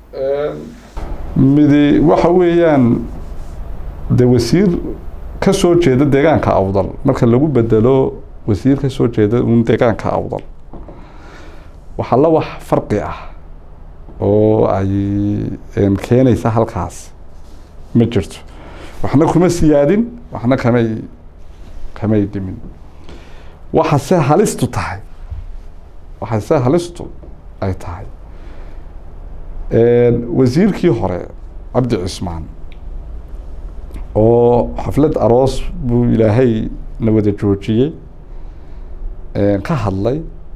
midi waxa weeyaan dee wasiir ka soo jeeda deegaanka awdal marka lagu bedelo wasiir ka soo jeeda un deegaanka awdal waxaa la wax farqi ah oo ay keenaysa halkaas ma jirto waxna kuma siyaadin waxna kamay kamay dhimin waxa se halistu tahay waxa se halistu ay tahay wasiirkii hore cabdi cismaan oo xaflad aroos buu ilaahay na wada joojiyey ka hadlay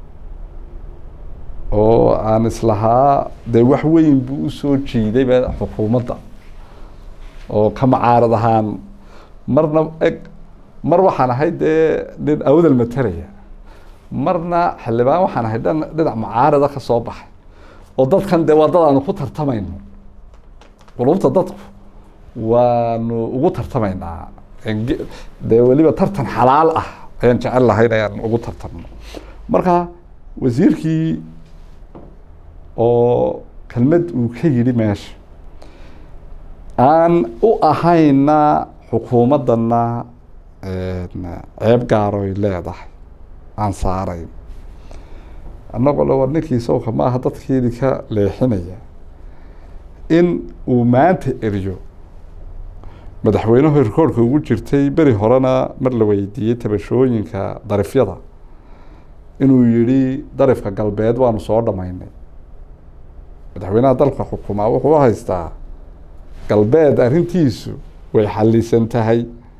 oo aan islahaa dee wax weyn buu usoo jiidayba xukuumadda oo ka macaarad ahaan marna eg mar waxaan ahay dee nin awdal matalaya marna xildhibaan waxaan ahay dhan dhinac macaarada ka soo baxay oo dadkan dee waa dad aanu ku tartamayno qulubta dadku waanu ugu tartamaynaa Ge- dee weliba tartan xalaal ah ayaan jecel lahayn ayaan ugu tartanno marka wasiirkii oo kelmad uu ka yidhi meesha aan u ahayna xukuumaddana ceeb gaaroy leedahay aan saarayn annagoo le war ninkii sawka ma aha dadkiidi ka leexinaya in uu maanta eriyo madaxweynuhu rikoorka ugu jirtay beri horena mar la weydiiyey tabashooyinka darifyada inuu yidhi darifka galbeed waanu soo dhammaynay madaxweynaha dalka xukumaa wuxuu u haystaa galbeed arrintiisu way xalisan tahay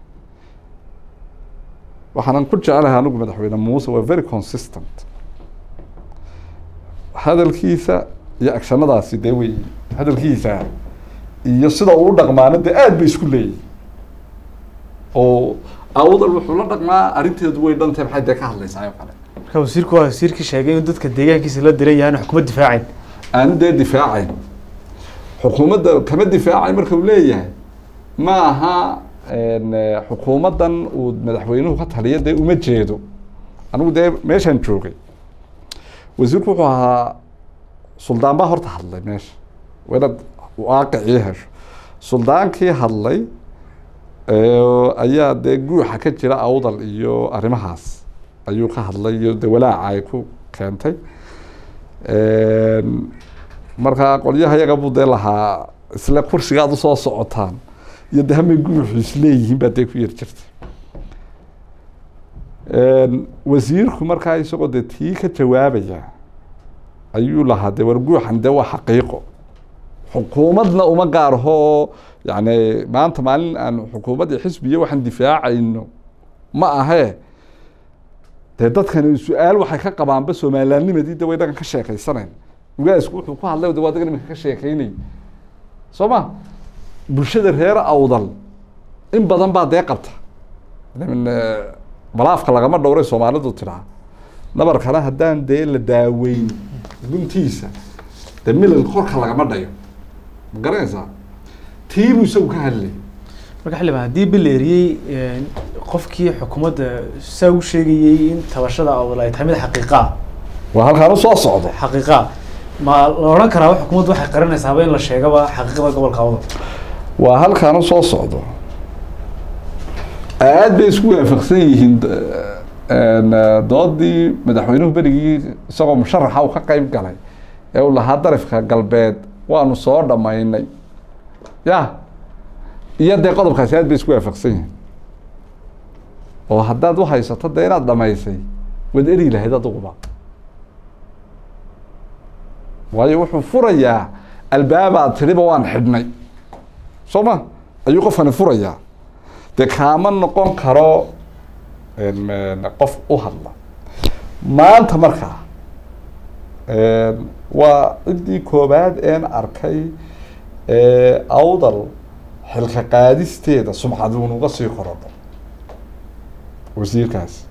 waxaanan ku jecelahay anigu madaxweyne muuse waa very consistent hadalkiisa iyo agshanadaasi dee wey hadalkiisa iyo sida uu u dhaqmaana dee aad bay isku leeyihin oo awdal wuxuu la dhaqmaa arrinteedu way dhantahay maxay dee ka hadlaysaa oo kale marka wasiirku waa wasiirkii sheegay inuu dadka deegaankiisa la diran yahay xukuumad difaacayn aanu dee difaacayn xukuumadda kama difaacay marka uu leeyahay ma aha xukuumaddan uu madaxweynuhu ka taliya dee uma jeedo anigu dee meeshaan joogay wasiirku wuxuu ahaa suldaan baa horta hadlay meesha waa inaad waaqicii hesho suldaankii hadlay ayaa dee guuxa ka jira awdal iyo arrimahaas ayuu ka hadlay iyo de walaaca ay ku keentay markaa qolyaha yaga buu dee lahaa isle kursigaad usoo socotaan iyo de hamay guuxu isleeyihiin baa dee ku yar jirtay wasiirku markaa isagoo dee tii ka jawaabaya ayuu lahaa de war guuxan de waa xaqiiqo xukuumadna uma gaarho yani maanta maalin aan xukuumadda xisbiya waxaan difaacayno ma ahee dee dadkani su-aal waxay ka qabaanba soomalilaanimadii de way dhagan ka sheekeysanayn ugaasku wuxuu ku hadlay de waa dagan iminka ka sheekeynay soo ma bulshada reer awdal in badan baa dee qabta balaafka lagama dhowray soomaalidu tiraa nabarkana haddaan dee la daaweyn guntiisa dee milal korka lagama dhayo ma garanaysaa tiibuu isagu ka hadlay marka xildhibaan haddii bil la eriyey qofkii xukuumadda saa u sheegayey in tabashada awdal ay tahay mid xaqiiqaa waa halkaan u soo socdo xaqiiqaa ma la odhan karaa xukuumaddu waxay qarinaysaaba in la sheegaba xaqiiqada gobolka awdal waa halkaan u soo socdo aad bay isku waafaqsan yihiin doodii madaxweynuhu berigii isagoo musharaxa uu ka qeyb galay ee uu lahaa darifka galbeed waanu soo dhammaynay ya iyo dee qodobkaasi aad bay isku waafaqsan yihiin oo haddaad u haysato dee inaad dhamaysay waad eri lahayd aduguba waayo wuxuu furayaa albaabaad tiriba waan xidhnay soo ma ayuu qofkani furayaa dee kaama noqon karo qof u hadla maanta markaa waa ciddii koobaad een arkay awdal xilka qaadisteeda sumcaduun uga sii korodho wasiirkaas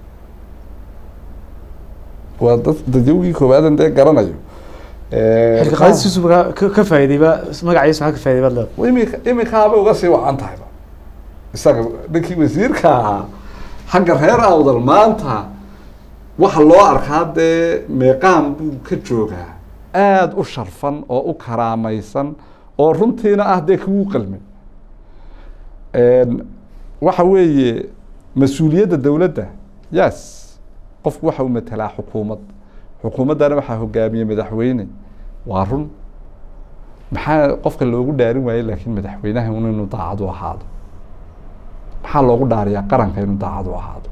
waa dad dadyawgii koobaadan dee garanayo xilka qaadistiisu ka ka faa'iidayba magaciisa maxaa ka faa'iday baad leedahay imika imikaabay uga sii wacan tahayba isaga ninkii wasiirka ahaa xagga reer awdal maanta waxa loo arkaa dee meeqaan buu ka joogaa aada u sharfan oo u karaamaysan oo runtiina ah dee kugu qalmay waxa weeye mas-uuliyadda dowladda yes qofku waxa uu matelaa xukuumad xukuumaddana waxaa hogaamiyey madaxweyne waa run maxaa qofka loogu dhaarin waayey laakiin madaxweynaha un inuu daacad u ahaado maxaa loogu dhaariyaa qaranka inuu daacad u ahaado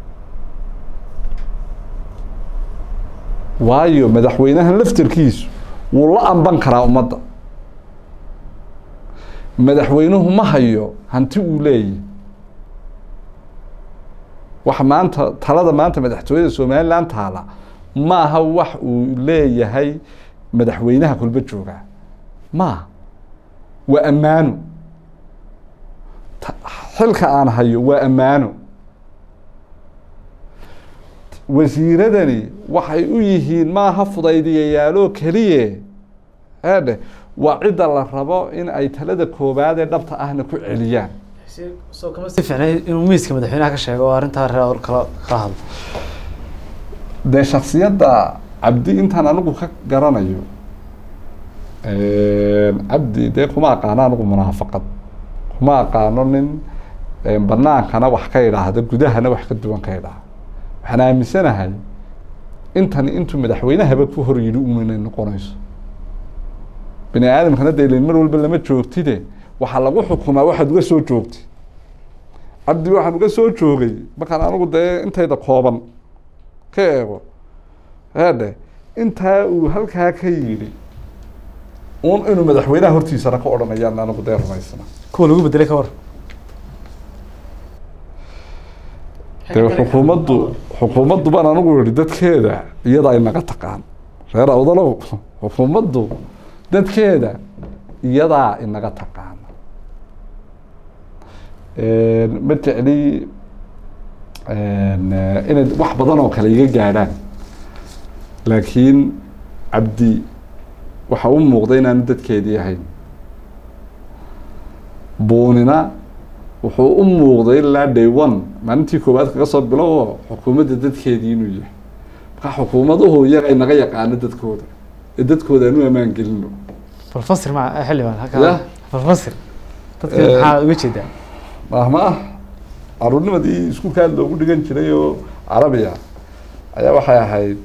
waayo madaxweynahan laftarkiisu wuu la amban karaa ummadda madaxweynuhu ma hayo hanti uu leeyahy waxa maanta talada maanta madaxtooyada somaliland taala maaha wax uu leeyahay madaxweynaha kulba joogaa maaha waa ammaano xilka aan hayo waa ammaano wasiiradani waxay u yihiin maaha fudaydiyayaaloo keliye eedhe waa cidda la rabo in ay talada koobaad ee dhabta ahna ku celiyaan soo kama si fiicnay inuu miiska madaxweynaha ka sheego oo arrintaa reer kala kala hadlo dee shaksiyadda cabdi intaan anigu ka garanayo cabdi dee kuma aqaano anigu munaafaqad kuma aqaano nin banaankana wax ka idhaahda gudahana wax ka duwan ka idhaahda waxaan aaminsanahay intani intuu madaxweynahaba ku hor yidhi un inay noqonayso bini aadamkana dee ilin mar walba lama joogtide waxaa lagu xukumaa waxaad uga soo joogtay cabdi waxaan uga soo joogay markaan anigu dee intayda kooban ka eego eedhe intaa uu halkaa ka yidhi un inuu madaxweynaha hortiisana ka odhanayaan anigu dee rumaysna kuwa lagu bedelay ka war dee xukuumaddu xukuumaddu baan anigu yihi dadkeeda iyadaa inaga taqaan reer awdalow xukuumaddu dadkeeda iyadaa inaga taqaan ma jecli inay wax badan oo kale iga gaadhaan laakiin cabdi waxa u muuqda inaanu dadkeedii ahayn buunina wuxuu u muuqday ilaa day one maalintii koowaad kaga soo bilowo xukuumadda dadkeedii inuu yahay markaa xukuumaduhu iyaga inaga yaqaano dadkooda ee dadkooda aanu ammaan gelino balfasir ma xildhibaan Ya. halkaa balfasir dadka Eh. maxaa uga jeedaa mahma ah caruurnimadii iskuulkaa loogu dhigan jiray oo carabiya ayaa waxay ahayd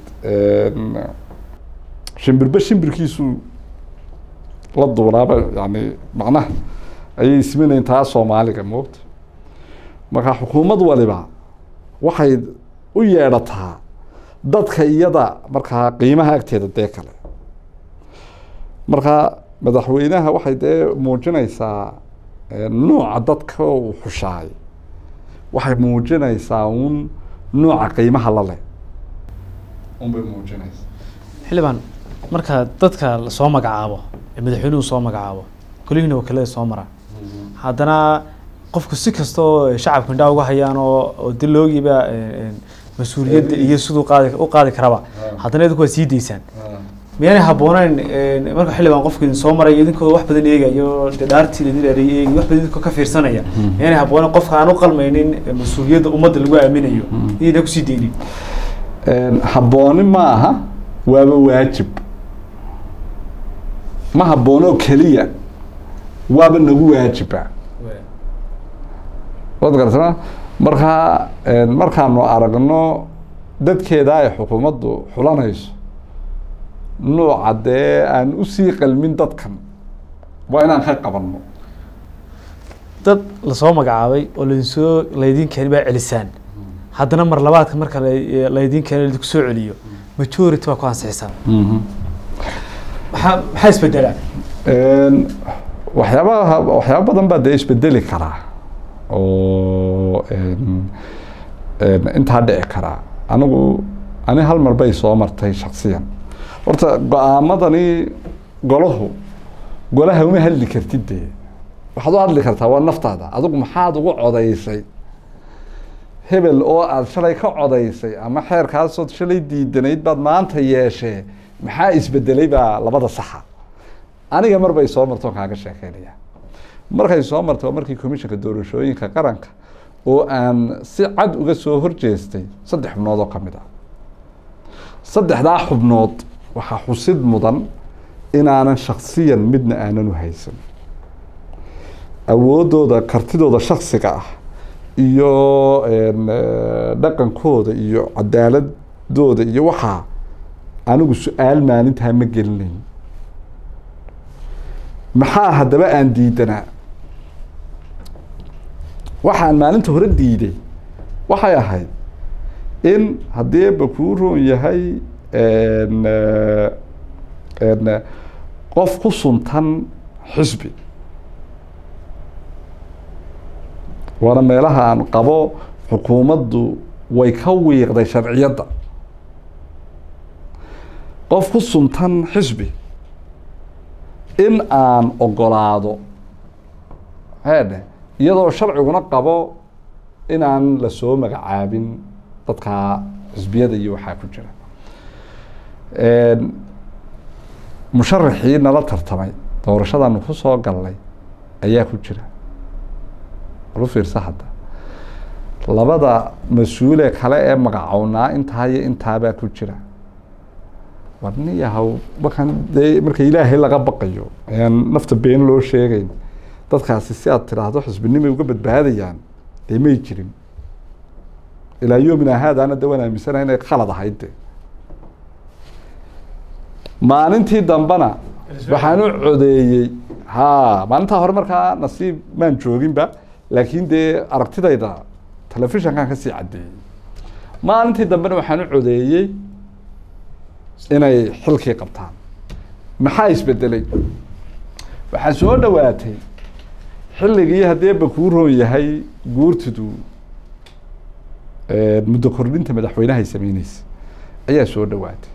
shimbirba shimbirkiisu la duulaaba yani macnaha ayay isminayn taa soomaaliga moogta marka xukuumad waliba waxay u yeedhataa dadka iyada markaa qiimaha agteeda dee kale marka madaxweynaha waxay dee muujinaysaa eh, nooca dadka uu xushaay waxay muujinaysaa un nooca qiimaha la leh unbay muujinaysaa xildhibaan marka dadka lasoo magacaabo ee madaxweynuhu soo magacaabo golihiina wakiilada soo mara haddana qofku si kasta oo shacabku indhaa uga hayaan oo oo diloogiiba mas-uuliyadda iyo siduu qaadi u qaadi karaba haddana idinku waa sii daysaan miyaanay habbooneyn marka xildhibaan qofku idin soo maray idinkoo wax badan eegayo dee dhaartii idin dheereeyay eegi wax badan idinkoo ka fiirsanaya miyaanay habbooneyn qofka aan u qalmaynin mas-uuliyadda ummadda lagu aaminayo idina kusii deynin habbooni ma aha waaba waajib ma habboonoo keliya waaba nagu waajiba waad garatama markaa markaanu aragno dadkeeda ay xukuumaddu xulanayso nuuca dee aan usii qalmin dadkan waa inaan ka qabanno dad lasoo magacaabay oo laidinsoo laydin keeni baa celisaan haddana mar labaadka marka la- laydin keeno laidinku soo celiyo majority baa ku ansixisaan maxaa maxaa isbedelaa waxyaabaha waxyaaba badan baa dee isbedeli karaa oo intaa dhici karaa anigu ani hal mar bay soo martay shaksiyan horta go-aamadani golahu golaha uma hadli kartid dee waxaad u hadli kartaa waa naftaada adigu maxaad ugu codaysay hebel oo aada shalay ka codaysay ama xeerkaasood shalay diidanayd baad maanta yeeshee maxaa isbedelay baa labada saxa aniga mar bay soo marto kaaga sheekeynaya markay soo martay waa markii commissionka doorashooyinka qaranka oo aan si cad uga soo horjeestay saddex xubnood oo ka mid ah saddexdaa xubnood waxaa xusid mudan inaanan shaksiyan midna aanan u haysan awooddooda kartidooda shaksiga ah iyo dhaqankooda iyo cadaaladooda iyo waxaa anigu su-aal maalintaa ma gelinayn maxaa haddaba aan diidanaa waxaan maalinta hore diiday waxay ahayd in haddii bakuu roon yahay qof ku suntan xisbi waana meelaha aan qabo xukuumaddu way ka wiiqday sharciyadda qof ku suntan xisbi in aan ogolaado heedhe iyadoo sharciguna qabo inaan lasoo magacaabin dadka xisbiyada iyo waxaa ku jira musharaxii nala tartamay doorashadaanu ku soo galnay ayaa ku jira lu fiirsa hadda labada mas-uule kale ee magacownaa intaa iyo intaabaa ku jira war nin yahow markaan dee marka ilaahay laga baqayo ayaan nafta been loo sheegeyn dadkaasi si aad tidhaahdo xisbinimay uga badbaadayaan dee may jirin ilaa yoomina haadaana de waan aaminsanahay inay khalad ahayd de maalintii dambena waxaan u codeeyey ha maalintaa hore markaa nasiib maan jooginba laakiin dee aragtidayda telefishankan kasii caddeeyey maalintii dambena waxaan u codeeyey inay xilkii qabtaan maxaa isbedelay waxaa soo dhowaatay xilligii haddii ba kuu roon yahay guurtidu muddo kordhinta madaxweynahay sameyneysa ayaa soo dhowaatay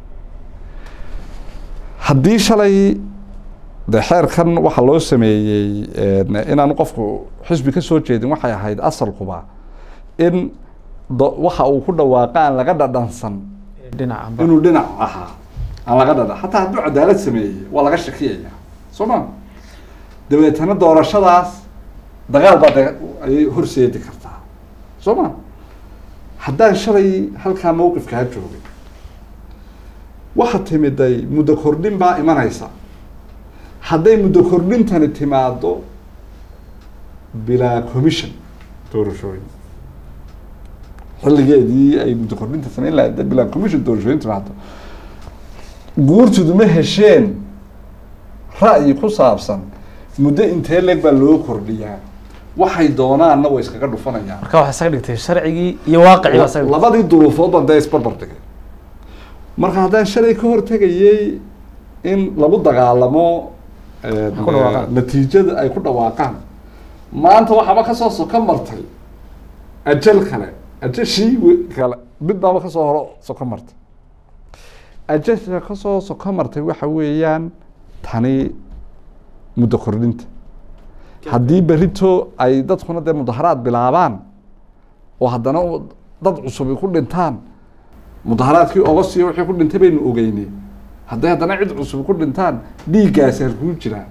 haddii shalay de xeerkan waxaa loo sameeyey inaan qofku xisbi ka soo jeedin waxay ahayd asalkuba in waxa uu ku dhawaaqa aan laga dhadhansan dhinaca inuu dhinac ahaa aan laga dhadhan xataa hadduu cadaalad sameeyey waa laga shakiyaya soo ma dabeetana doorashadaas dagaal baa de ayay horseedi kartaa soo ma haddaan shalay halkaa mawqifkaa joogay waxa timiday muddo kordhin baa imanaysa hadday muddo kordhintani timaado bilaa commission doorashooyin xilligeedii ay muddo kordhinta sameyn lahayd hadday bilaa commission doorashooyin timaado guurtidu ma hesheen ra'yi ku saabsan muddo intee leeg baa loo kordhiyaa waxay doonaanna way iskaga dhufanayaan marka waxaa isaga dhigtay sharcigii iyo waaqicii baa isaga dhigtay. labadii duruufood baan dee isbarbar dhigay marka haddaan shalay ka hortegayey in lagu dagaalamo ku dhawaaqaan. natiijada ay ku dhawaaqaan maanta waxaaba kasoo soko martay ajal kale ajashii we- kale mid baaba kasoo horo soko martay ajasha kasoo soko martay waxa weeyaan tani muddo kordhinta haddii berito ay dadkuna dee mudaharaad bilaabaan oo haddana u- dad cusubi ku dhintaan mudaharaadkii ogosiyo wixii ku dhintay baynu ogeynay hadday haddana cid cusub ku dhintaan dhiiggaasi halkuu jiraa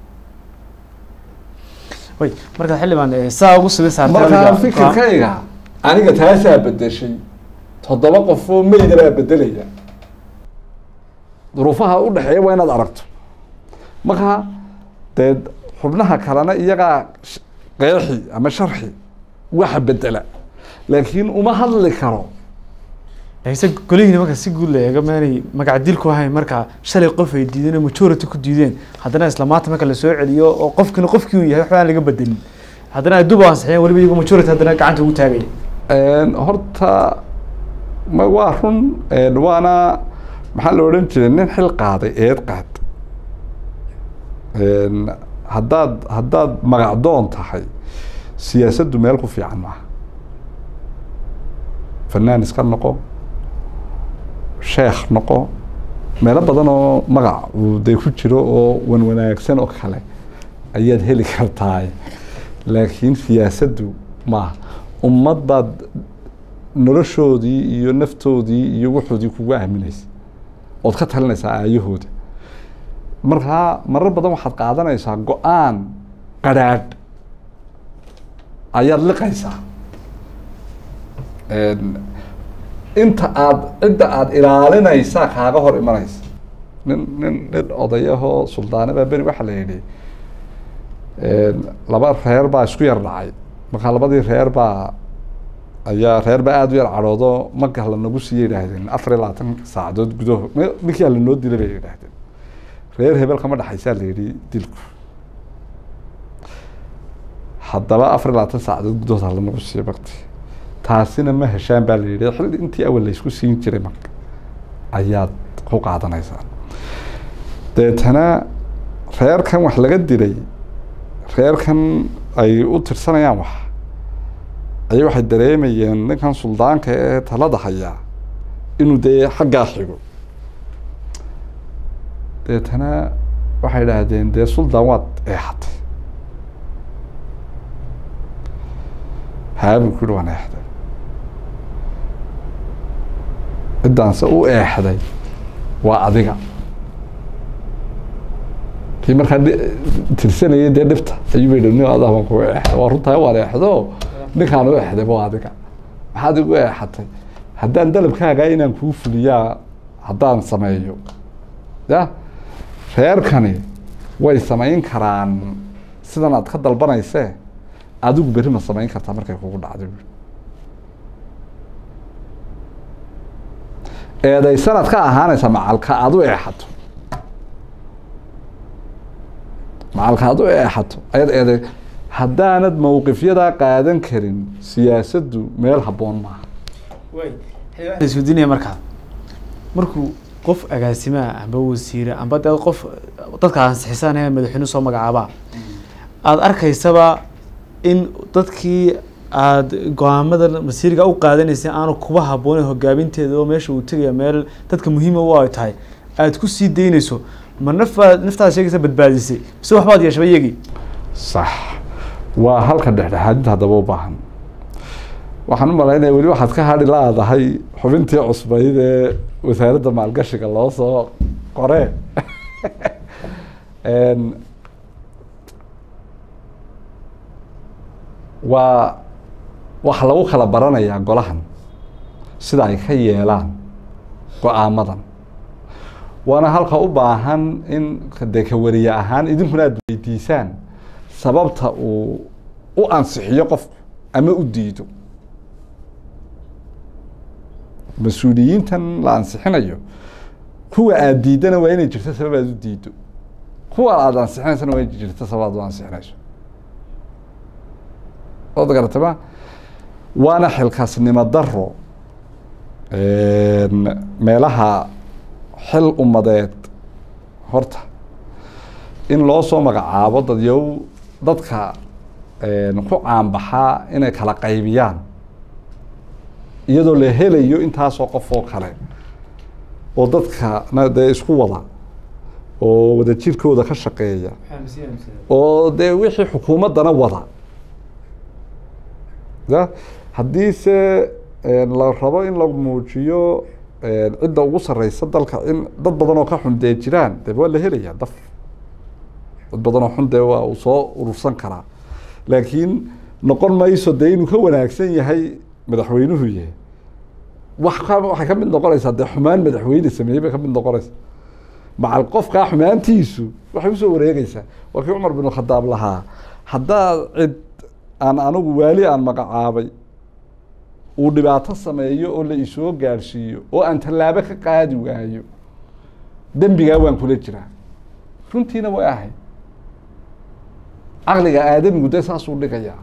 way marka xildhibaan eh, saa ugu sugi saartay markaa adiga- fikirkayga aniga taasaa bedeshay toddoba qofoo meyda baa bedelaya duruufaha u dhexeeya waa inaad aragto markaa dee xubnaha kalena iyagaa sh- qeexi ama sharxi waxa bedela laakiin uma hadli karo hayse golihiina marka si guud la eego maanay magac dil ku ahayn marka shalay qof ay diideen oo majority ku diideen haddana isla maanta marka lasoo celiyo oo qofkina qofkii uu yahay waxba aan laga bedelin haddana ay dub ansixiyeen weliba iyago majority haddana gacanta ugu taagaya Een, horta ma waa run een, waana maxaa la odhan jiray nin xil qaaday eed qaad Een, haddaad haddaad magacdoon tahay siyaasaddu meel ku fiican maaha fanaan iska noqo sheekh noqo meelo badan oo magac uu dee ku jiro oo wan wanaagsan oo kale ayaad heli kartaa laakiin siyaasaddu maaha ummad baad noloshoodii iyo naftoodii iyo wuxoodii kugu aaminaysa ood ka talinaysaa aayahooda markaa marar badan waxaad qaadanaysaa go-aan qadhaadh ayaad liqaysaa Een, inta aad cidda aada ilaalinaysaa kaaga hor imanaysa nin nin nin odayahoo suldaane baa beri waxaa la yidhi een, laba reer baa isku yar dhacay markaa labadii reer baa ayaa reer baa aada u yar cadhoodo marka lanagu siiya yidhaahdeen afar iyo labaatan saacadood gudaho m- ninkii ala noo dilay bay yidhaahdeen reer hebel kama dhexaysaa la yidhi dilku haddaba afar iyo labaatan saacadood gudahood ha lanagu siiya bakti taasina ma heshaan baa la yidhi xilli intii awal laysku siin jiray marka ayaad ku qaadanaysaa deetana reerkan wax laga dilay reerkan ay u tirsanayaan wax ayay waxay dareemayeen ninkan suldaanka ee talada hayaa inuu dee xaggaa xigo deetana waxay idhaahdeen dee suldaan waad eexatay haabuu ku yihi waan eexday ciddaanse u eexday waa adiga kii markaa tirsanayay dee dhibta ayuu bay nin adaa baan kugu eexday waa runtaa waan eexdo ninkaan u eexday ba adiga maxaad igu eexatay haddaan dalabkaagaa inaan kuu fuliyaa haddaan sameeyo ya reerkani way samayn karaan sidan aad ka dalbanaysee adigu berri ma samayn kartaa markay kugu dhacday buui eedaysanaad ka ahaanaysaa macalka aad u eexato macalka aad u eexato ayaad eeday haddaanad mowqifyadaa qaadan karin siyaasaddu meel habboon maaha isweydiinaya markaa markuu qof agaasimaa amba wasiire amba dee qof dadka ansixisaan ee madaxweyne soo magacaabaa aada arkaysaba in dadkii aada go-aamada masiiriga u qaadanaysay aanu kuba habboonen hogaaminteeda oo meesha uu tegaya meel dadka muhiima u ay tahay aada ku sii daynayso ma nafbaad naftaada sheegaysa badbaadisay mise waxbaad yeeshaba iyagii sax waa halka dhexdhexaadinta haddaba u baahan waxaan u malaynaya weli waxaad ka hadhi laadahay xubintii cusbayd ee wasaaradda maalgashiga loo soo qoree waa waxa lagu kala baranayaa golahan sida ay ka yeelaan go-aamadan waana halka u baahan in dee ka wariye ahaan idinkuna aada weydiisaan sababta uu u ansixiyo qofku ama u diido mas-uuliyiintan la ansixinayo kuwa aada diidana waa inay jirto sabab aad u diido kuwa aada ansixinaysana waa inay jirto sabab aad u ansixinayso ood garatay ma waana xilkaasnimo daro meelaha xil ummadeed horta in loo soo magacaabo dadyow dadka ku caanbaxaa inay kala qaybiyaan iyadoo la helayo intaasoo qof oo kale oo dadkana dee isku wada oo wada jirkooda ka shaqeeya oo dee wixii xukuumaddana wada ya haddii se la rabo in la muujiyo cidda ugu sareysa dalka in dad badan oo ka xun dee jiraan de waa la helayaa daf dad badan oo xun dee waa uu soo urursan karaa laakiin noqon mayso dee inuu ka wanaagsan yahay madaxweynuhu yahay wax ka waxay ka mid noqonaysaa dee xumaan madaxweyne sameeyey bay ka mid noqonaysaa macal qofkaa xumaantiisu waxay usoo wareegeysaa waa kii cumar bin khadaab lahaa haddaad cid aan anigu waali aan magacaabay uu dhibaato sameeyo oo la isoo gaadhsiiyo oo aan tallaabo ka qaadi waayo dembigaa waan kula jiraa runtiina way ahayd caqliga aadamigu dee saasuu dhigayaa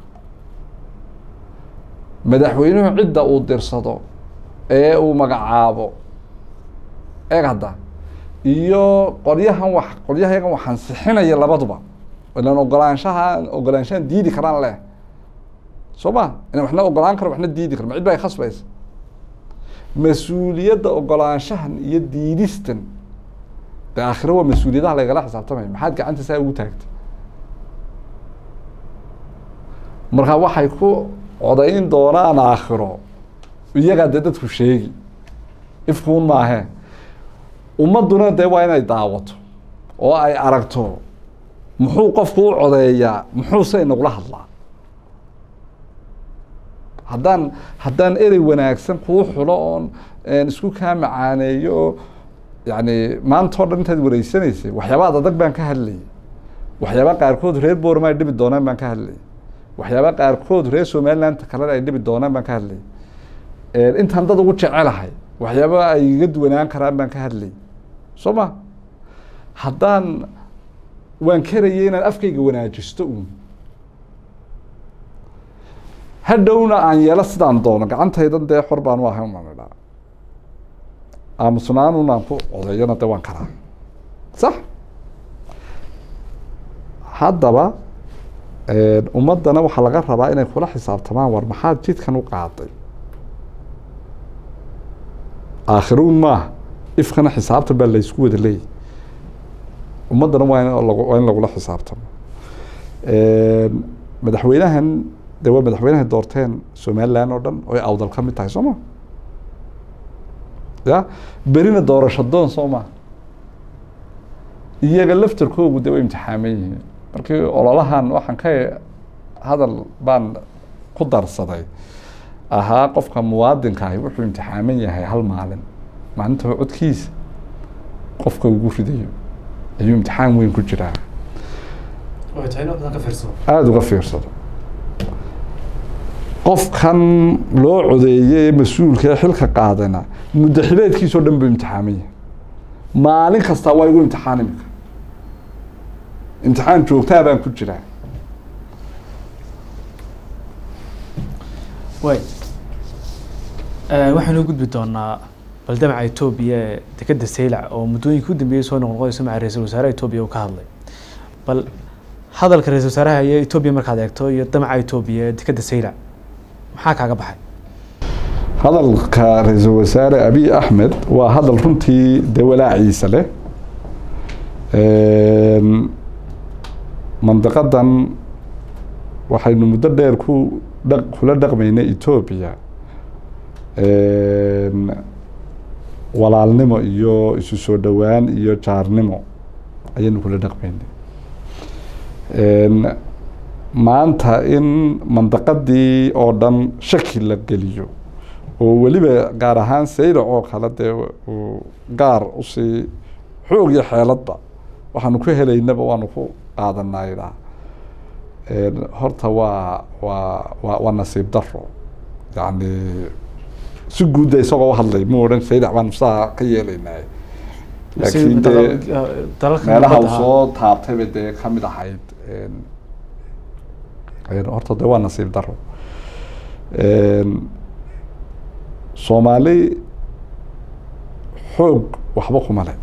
madaxweynuhu cidda uu dirsado ee uu magacaabo eeg hadda iyo qolyahan wax qolyahayagan wax ansixinaya labaduba ilan ogolaanshaha ogolaanshahan diidi karaan leh soo ma ina waxna ogolaan karo waxna diidi karo ma cid baa khasbaysa mas-uuliyadda ogolaanshahan iyo diidistan de aakhiro waa mas-uuliyadaha lagala xisaabtamaya maxaad gacanta saa ugu taagtay marka waxay ku codayn doonaan aakhiro iyagaa dee dadku sheegi ifkuun maahe ummadduna dee waa inay daawato oo ay aragto muxuu qofku u codeeyaa muxuuse inagula hadlaa haddaan haddaan erey wanaagsan kuu xulo oon isku kaa macaaneeyo oo yani maanta o dhan intaad wareysanaysay waxyaaba ad adag baan ka hadlayay waxyaaba qaarkood reer boorma ay dhibi doonaan baan ka hadlayay waxyaaba qaarkood reer somaliland kalena ay dhibi doonaan baan ka hadlayay intaan dad ugu jecelahay waxyaaba ay iga duwanaan karaan baan ka hadlayay soo ma haddaan waan karayay inaan afkayga wanaajisto uun hadhowna aan yeelo sidaan doono gacantaydan dee xor baan u ahay umaan idhaa aamusnaanun aan ku codeeyona de waan karaa sax haddaba ummaddana waxaa laga rabaa inay kula xisaabtamaan war maxaad jidkan u qaaday aakhiruun maaha ifkana xisaabta baa laysku wada leeyay ummaddana waa in waa in lagula xisaabtamo madaxweynahan de waa madaxweynaha doorteen somaliland oo dhan oy awdal ka mid tahay soo ma ya berina doorasho doon soo ma iyaga laftarkoogu de way imtixaaman yihiin markii ololahan waxaan ka hadal baan ku darsaday ahaa qofka muwaadinka ahi wuxuu imtixaaman yahay hal maalin maalinta codkiisa qofka ugu ridayo ayuu imtixaan weyn ku jiraa aada uga fiirsado qofkan loo codeeyey ee mas-uulka ee xilka qaadana muddo xileedkiisao dhan buu imtixaaman yahay maalin kastaa waa igu imtixaan imika imtixaan joogtaa baan ku jiraa way waxaynu u gudbi doonaa baldamaca etoobiya ee dekeda saylac oo muddooyinka u dambeeyey soo noqnoqonayso maca ra-iisul wasaaraha etoobiya uu ka hadlay bal hadalka ra-isul wasaaraha iyo etoobiya markaad eegto iyo damaca etoobiya ee dekeda saylac maxaa kaaga baxay hadalka ra-iisul wasaare abiy axmed waa hadal runtii de walaaciisa leh mandiqadan waxaynu muddo dheer ku dha kula dhaqmaynay etoobiya walaalnimo iyo isu soo dhowaan iyo jaarnimo ayaynu kula dhaqmaynay maanta in mandaqadii oo dhan shaki la geliyo oo weliba gaar ahaan saylac oo kale dee uu gaar usii xoog iyo xeeladba waxaanu ku helaynaba waanu ku qaadanaydaa horta waa waa waa waa nasiib daro yacni si guudda isagoo uhadlay mu odhan saylac baanu saa ka yeelaynay laakiin dee meelaha uu soo taabtayba dee kamid ahayd horta de waa nasiib daro soomaali xoog waxba kuma le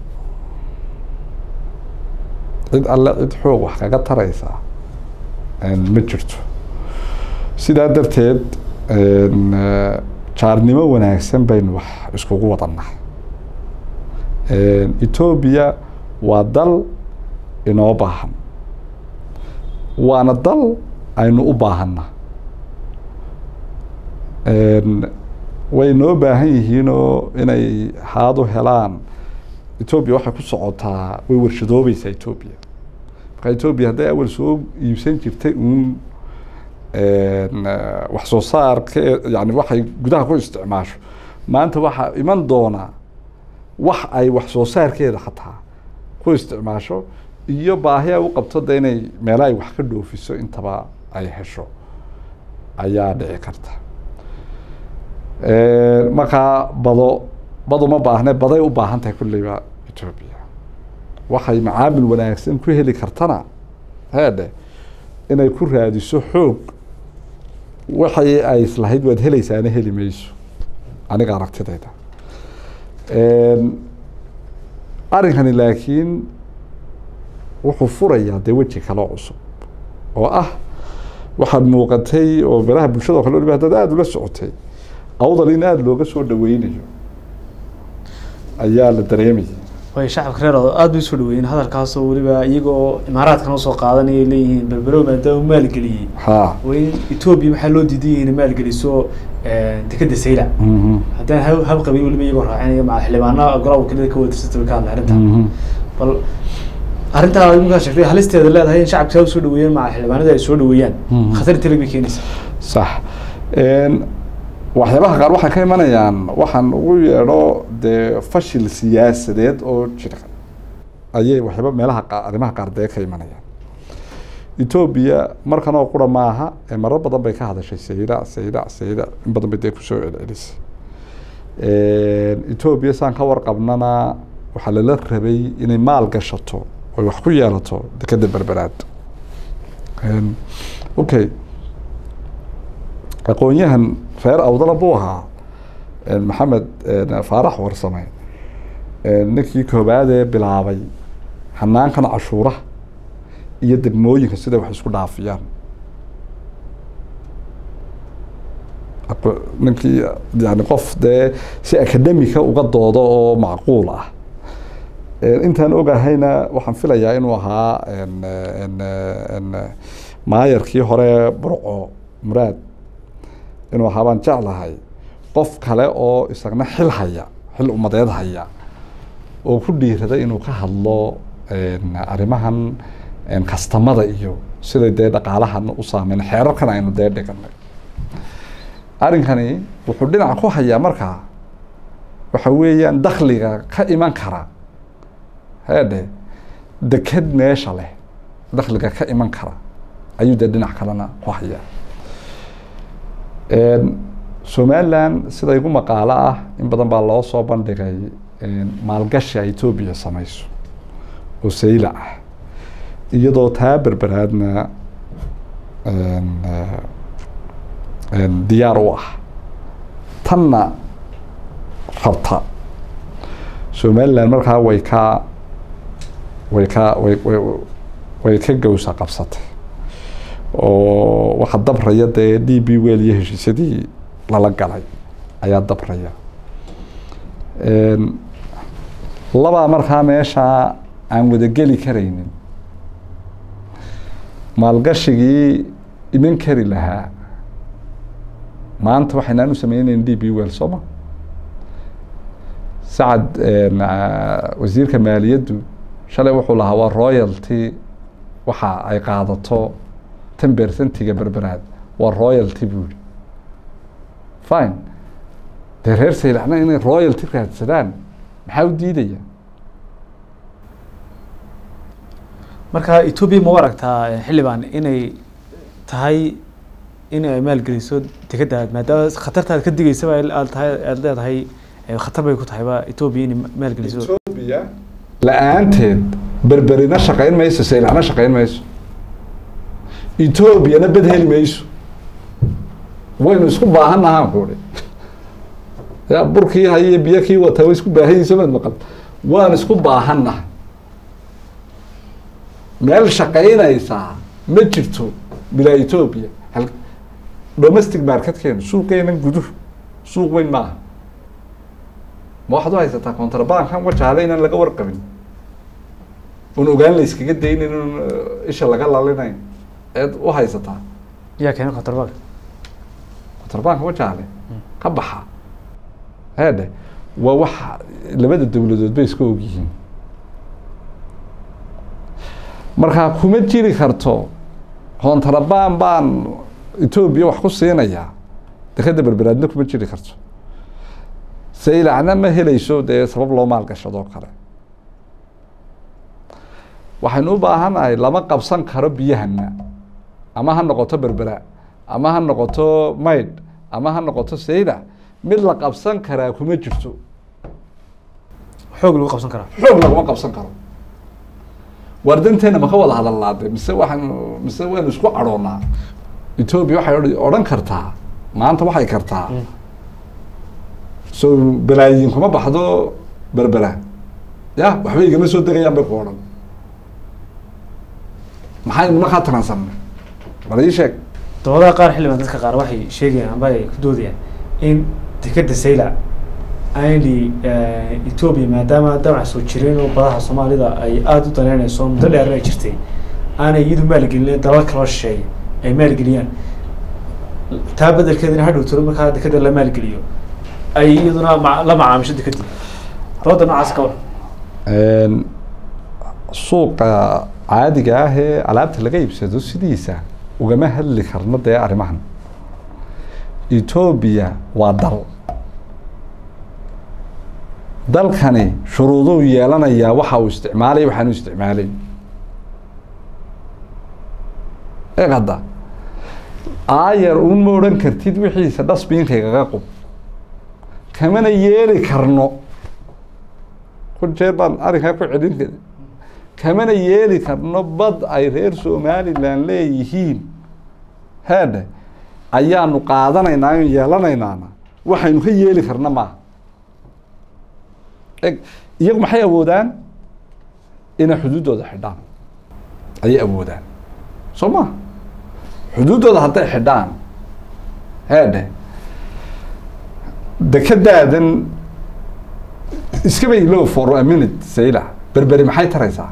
cid alle cid xoog wax kaga taraysa ma jirto sidaa darteed jaarnimo wanaagsan baynu wax iskugu wadannahay etoobiya waa dal inoo baahan waana dal aynu u baahanna way noo baahan yihiinoo inay haadu helaan etoobiya waxay ku socotaa way warshadoobeysaa etoobiya marka etoobiya hadday awal soo iibsan jirtay uun wax soo saarka yani waxay gudaha ku isticmaasho maanta waxaa iman doonaa wax ay wax soo saarkeeda xataa ku isticmaasho iyo baahi ay u qabto de inay meela ay wax ka dhoofiso intaba ay hesho ayaa dhici karta markaa bado bado ma baahne baday u baahan tahay kulleyba etoobiya waxay macaamil wanaagsan ku heli kartana heedhe inay ku raadiso xoog waxay ay islahayd waad helaysaana heli mayso aniga aragtidayda arrinkani laakiin wuxuu furayaa dee weji kaloo cusub oo ah waxaad muuqatay oo beraha bulshada o kale waliba haddaad aada ula socotay awdal in aada looga soo dhaweynayo ayaa la dareemayay way shacabka reer oo aada bay usoo dhaweeyeen hadalkaasoo weliba iyagoo imaaraadkan usoo qaadanayay leeyihiin berberow maadaama maalgeliyey ha waa in etoobiya waxaa loo diidan yahay inay maalgeliso dekeda saylac haddaan hab hab qabin weliba iyagoo raacinaya maca xildhibaana golaha wakiilada ka wadarsata way ka hadlay arrintan bal arrintaa iminkaa sheegtay halisteeda leedahay in shacabka saa usoo dhaweeyaan maca xildhibaanada ay soo dhaweeyaan khatar tele bay keenaysaa sax waxyaabaha qaar waxay ka imanayaan waxaan ugu yeedho dee fashil siyaasadeed oo jira ayay waxyaaba meelaha qa arrimaha qaar dee ka imanayaan etoobiya markan oo qura maaha ee marar badan bay ka hadashay sayda sayda sayda in badan bay dee kusoo celcelisay etoobiya saan ka warqabnana waxaa lala rabay inay maal gashato oy wax ku yeelato dekeda berberaad okay aqoon-yahan reer awdala buu ahaa maxamed faarax warsame ninkii koobaadee bilaabay hanaankan cashuuraha iyo degmooyinka siday wax isku dhaafiyaan ninkii yani qof dee si academica uga doodo oo macquul ah intaan ogahayna waxaan filayaa inuu ahaa maayarkii hore burco muraad inuu ahaa baan jeclahay qof kale oo isagna xil haya xil umadeed haya oo ku dhiiraday inuu ka hadlo arrimahan kastamada iyo siday dee dhaqaalahan u saameyn xeerarkan aynu dee dhiganay arrinkani wuxuu dhinaca ku hayaa markaa waxa weeyaan dakliga ka iman kara heedhe deked meesha leh dakliga ka iman kara ayuu dee dhinac kalena ku hayaa somaliland sida igu maqaalo ah in badan baa loo soo bandhigay maalgashi ay etoobiya samayso oo sayla ah iyadoo taa berberaadna diyaar u ah tanna rabta somaliland markaa way ka way ka way way way ka gawsa qabsatay oo waxa dabraya dee d b wel iyo heshiisyadii lala galay ayaa dabraya labaa markaa meeshaa aan wadageli karaynin maalgashigii iman kari lahaa maanta waxaynaan u sameyneyn d b wel sooma sacad wasiirka maaliyaddu shalay wuxuu lahaa waa royalty waxa ay qaadato tan bersentiga berberaad waa royalty buu yihi fine dee reer saylacna inay royalty raadsadaan maxaa u diidaya marka etoobiya ma u aragtaa xildhibaan inay tahay in ay maalgeliso dekedda maadaama khatartaad ka digeysaba aad tahay aada leedahay khatar bay ku tahayba etoobiya inay maalgeliso etoobiya la-aanteed berberina shaqayn mayso saylacna shaqayn mayso etoobiyana bed heli mayso waynu isku baahannahaan kuuri ya burkii haye biyo kii wataa way isku baahanyiso maad maqal waan isku baahannaha meel shaqaynaysaa ma jirto bilaa etoobiya hal domestic marketkeenu suuqeenan guduhu suuq weyn maaha ma waxaad u haysataa contrabankan wajaale inaan laga warqabin un ogaan la iskaga daynin un isha laga lalinayn eed u haysataa yaa keena contrabank contrabanka wajaale ka baxa heedhe waa waxa labada dowladood bay iska ogyihiin markaa kuma jiri karto kontrabaan baan etoobiya wax ku siinayaa dekeda berberaadna kuma jiri karto saylacna ma helayso dee sabab loo maalgashadoo kale waxaynu u baahanahay lama qabsan karo biyahana ama ha noqoto berbera ama ha noqoto maydh ama ha noqoto saylac mid la qabsan karaa kuma jirto xoog lagu qabsan karaa xoog laguma qabsan karo waardanteena maka wada hadalnaade mise waxaanu mise waynu isku cadhoonaa etoobiya waxay odhan kartaa maanta waxay kartaa so balaayiin kuma baxdo berbera ya waxba igama soo degayaan bay ku odhan maxaynu markaa taransanay bal ii sheeg doodaha qaar xildhibaan dadka qaar waxay sheegayaan amba ay ku doodayaan in dekeda saylac aynli etoobiya maadaama damac soo jireen oo badaha soomaalida ay aada u daneynayso muddo dheer ay jirtay aanay iyadu maalgelin dalal kaloo shisheeya ay maalgeliyaan taa bedelkeedina hadhow tiro markaa dekeda la maalgeliyo ay iyaduna ma la macaamisho dekadii dooda noocaas ka war suuqa caadiga ah ee alaabta laga iibsado sidiisa ugama hadli karno dee arrimahan etoobiya waa dal dalkani shuruuduu yeelanayaa waxa uu isticmaalay waxaanu isticmaalay eeg hadda aayar uun ma odhan kartid wixiisa dhasbiinkaygaga qub kamana yeeli karno kun jeer baan arrinkaa ku celin kari kamana yeeli karno bad ay reer somaliland leeyihiin heedhe ayaanu qaadanaynaa aynu yeelanaynaana waxaynu ka yeeli karna maaha eg iyagu maxay awoodaan inay xuduuddooda xidhaan ayay awoodaan soo ma xuduuddooda hadday xidhaan heedhe dekedaadan iskaba ilow for a minute sayla berberi maxay taraysaa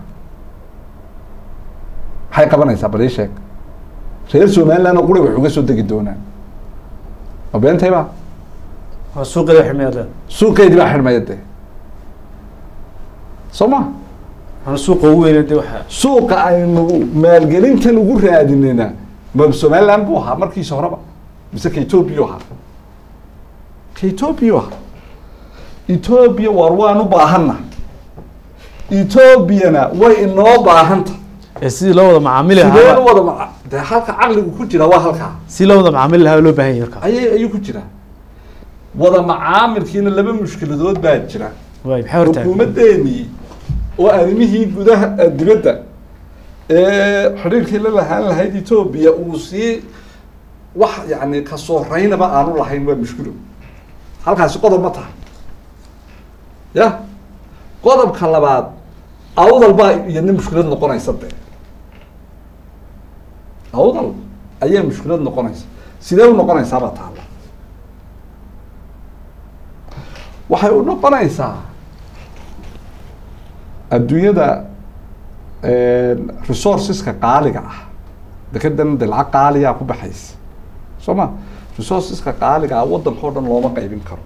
maxay qabanaysaa bal ii sheeg reer somaliland oo quri wax uga soo degi doonaan ma beentayba waa suuqeeda xidhmaya suuqeedii baa xidhmaya dee soo ma ana suuqa ugu weyn dee waxa suuqa aynu maalgelintan ugu raadinayna ma somaliland buu ahaa markiisa horeba mise ka etoobiya ahaa ka etoobiya ahaa etoobiya war waan u baahanna etoobiyana way inoo baahanta ee sidii loo wada macaamili sideen u lahaa wada maca dee halka caqligu ku jira waa halkaa si loo wada macaamili lahaa loo baahan yahay markaa ayay ayuu ku jiraa wada macaamilkiina laba mushkiladood baa jira waay maxay hortaagan xukuumaddeenii oo arrimihii gudaha eh, dibadda ee xidhiirkii la lahaan lahayd etoobiya uu sii wax yacni kasoo raynaba aanu lahayn waa mushkilo halkaasi qodob ma tahay ya qodobka labaad awdal baa iyadna mushkilad noqonaysa dee awdal ayaa mushkilad noqonaysa sidee u noqonaysaabaa taala waxay u noqonaysaa adduunyada resourceska qaaliga ah dekedan de lacag qaaliyaa ku baxaysa soo ma resourceska qaaliga ah waddanka o dhan looma qaybin karo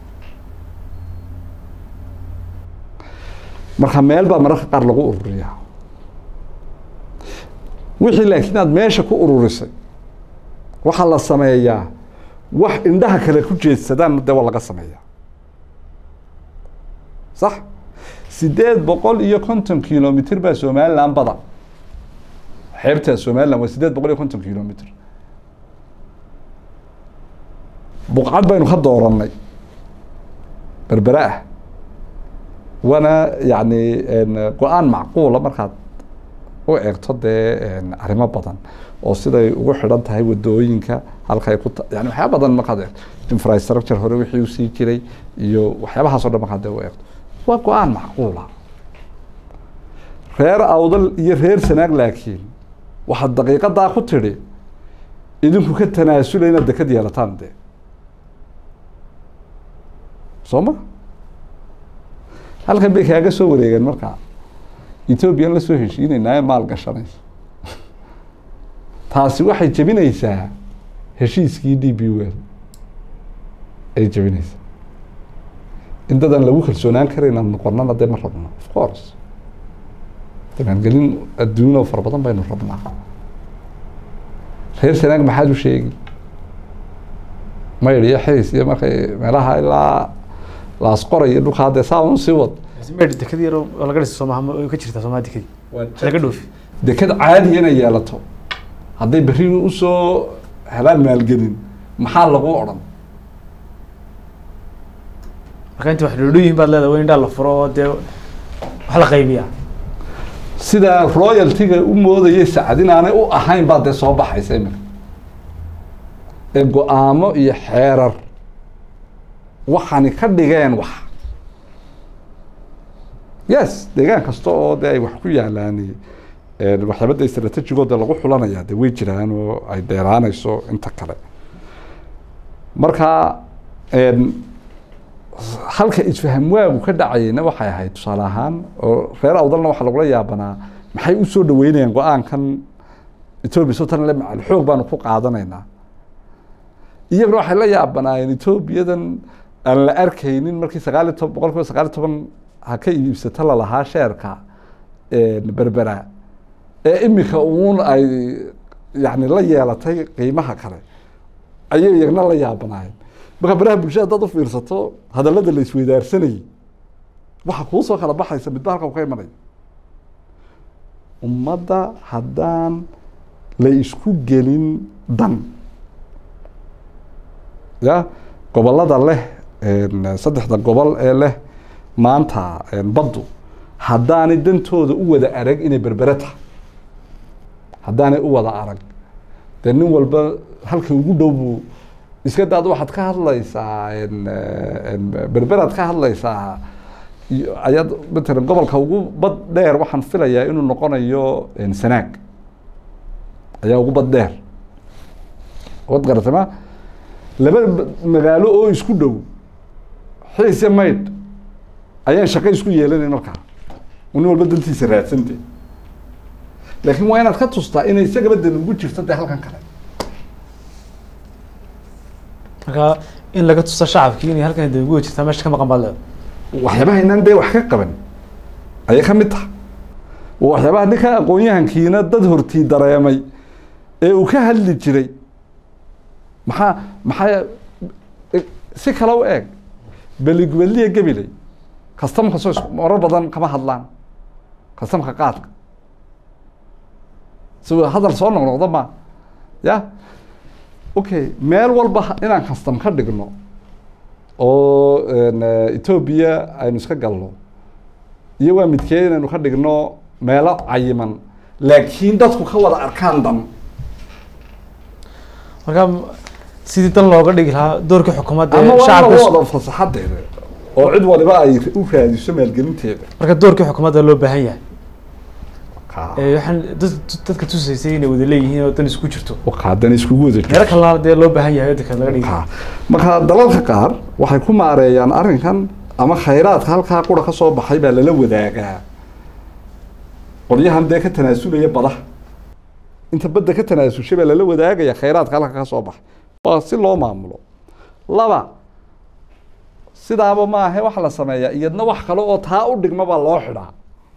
marka meel baa mararka qaar lagu ururiyaa wixii laakiin aad meesha ku ururisay waxaa la sameeyaa wax indhaha kale ku jeedsadaan de waa laga sameeyaa sax sideed boqol iyo konton kilomitr baa somaliland bada xeebta somaliland waa sideed boqol iyo konton kilomitr buqcad baynu ka dooranay berbere ah waana yani go-aan macquula markaad u eegto dee arrimo badan oo siday ugu xidhan tahay wadooyinka halkay ku yani waxyaaba badan markaad eegto infrastructure hore wixii usii jiray iyo waxyaabahaas o dhan markaad dee u eegto waa go-aan macquula reer awdal iyo reer sanaag laakiin waxaad daqiiqadaa ku tidhi idinku ka tanaasula inaad dekad yeelataan dee soo ma halkan bay kaaga soo wareegeen markaa ethoobiyan la soo heshiinaynaa ee maal gashanayso taasi waxay jebinaysaa heshiiskii d b wel ay jebinaysaa in dadan lagu kalsoonaan karayna noqonana dee ma rabno of course damaangelin adduun oo fara badan baynu rabnaa reer sanaag maxaad u sheegi mayr iyo xiis iyo markay meelaha ilaa laasqoray iyo dhulkaa dee saa un sii wad meedh dekad yar oo laga dhisa soomaha ma way ka jirtaa soomaha dekadii laga dhoofi deked caadiya inay yeelato hadday berri usoo helaan maalgelin maxaa lagu odhan marka inta wax dhoodho yihiin baad leedahay waa in indhaa la furo oo dee wax la qaybiyaa sidaa royaltiga u moodayay sacad inaanay u ahayn baa dee soo baxaysa iminka ee go-aamo iyo xeerar waxaani ka dhigeen wax yes deegaan kasta oo de ay wax ku yaalaan waxyaabada istraatejigooda lagu xulanaya de way jiraan oo ay dheeraanayso inta kale marka halka isfaham waagu ka dhacayeyna waxay ahayd tusaale ahaan oo reer awdalna waxaa lagula yaabanaa maxay usoo dhaweynayaan go-aankan etoobiya sotan le macal xoog baanu ku qaadanaynaa iyaguna waxay la yaabanaayeen etoobiyadan aan la arkaynin markii sagaal iyo toban boqol kiiba sagaal iyo toban ha ka iibsata lalahaa sheerka berbera ee imika uun ay yani la yeelatay qiimaha kale ayay iyagna la yaabanaayeen marka baraha bulshada haddaad u fiirsato hadallada la isweydaarsanayay waxa kuu soo kala baxaysa midba halka u ka imanayo ummadda haddaan la isku gelin dan ya gobolada leh saddexda gobol ee leh maanta baddu haddaanay dantooda u wada arag inay berbere tahay haddaanay u wada arag dee nin walba halka ugu dhow buu iska daad waxaad ka hadlaysaa berberaad ka hadlaysaa ayaad matalan gobolka ugu bad dheer waxaan filayaa inuu noqonayo sanaag ayaa ugu bad dheer wad garatay ma laba magaalo oo isku dhow xiise maydh ayaan shaqo isku yeelanayn markaa nin walba dantiisa raadsante laakiin waa inaad ka tustaa inay isagaba dan ugu jirto dee halkan kale marka in laga tuso shacabkii inay halkan dee ugu jirtaa meesha ka maqan baad leedahay waxyaabaha inaan dee wax ka qaban ayay ka mid tahay oo waxyaabaha ninka aqoon-yahankiina dad hortii dareemay ee uu ka hadli jiray maxaa maxaa si kale u eeg beligweliya gabiley kastamka soo marar badan kama hadlaan kastamka qaadka si hadal soo noqnoqda ma ya okay meel walba inaan kastam ka dhigno oo etoobiya aynu iska galno iyo waa midkee inaynu ka dhigno meelo cayiman laakiin dadku ka wada arkaan dan marka sidii dan looga dhigi lahaa doorkii xukuumadda ama ee waa shacabka lagu wada fasaxadeeda oo cid waliba ay u raadiso maalgelinteeda marka doorkii xukuumadda loo baahan yahay ee waxaan dad- dadka tusaysay inay wada leeyihiin oo dan isku jirto haddana iskugu wada jirto. meelo kalena dee loo baahan yahay dadka laga dhigi Ha. marka dalalka qaar waxay ku maareeyaan arrinkan ama khayraadka halkaa qura ka soo baxay baa lala wadaagaa qolyahan dee ka tanaasulaya badaha inta badda ka tanaasushay baa lala wadaagaya khayraadka halka ka soo baxay waa si loo maamulo laba sidaaba maahe waxa la sameeyaa iyadna wax kale oo taa u dhigma baa loo xidhaa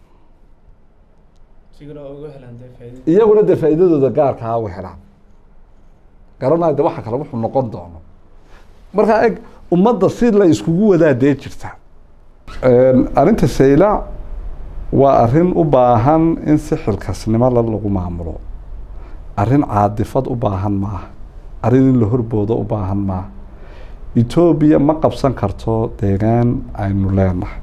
iyaguna dee faa'iidadooda gaarkaa u helaan garanaya de waxa kale wuxuu noqon doono markaa eg ummadda si la iskugu wadaa dee jirta arrinta sayla waa arrin u baahan in si xilkasnimo la lagu maamulo arrin caadifad u baahan maaha arrin in la horboodo u baahan maaha etoobiya ma qabsan karto deegaan aynu leenahay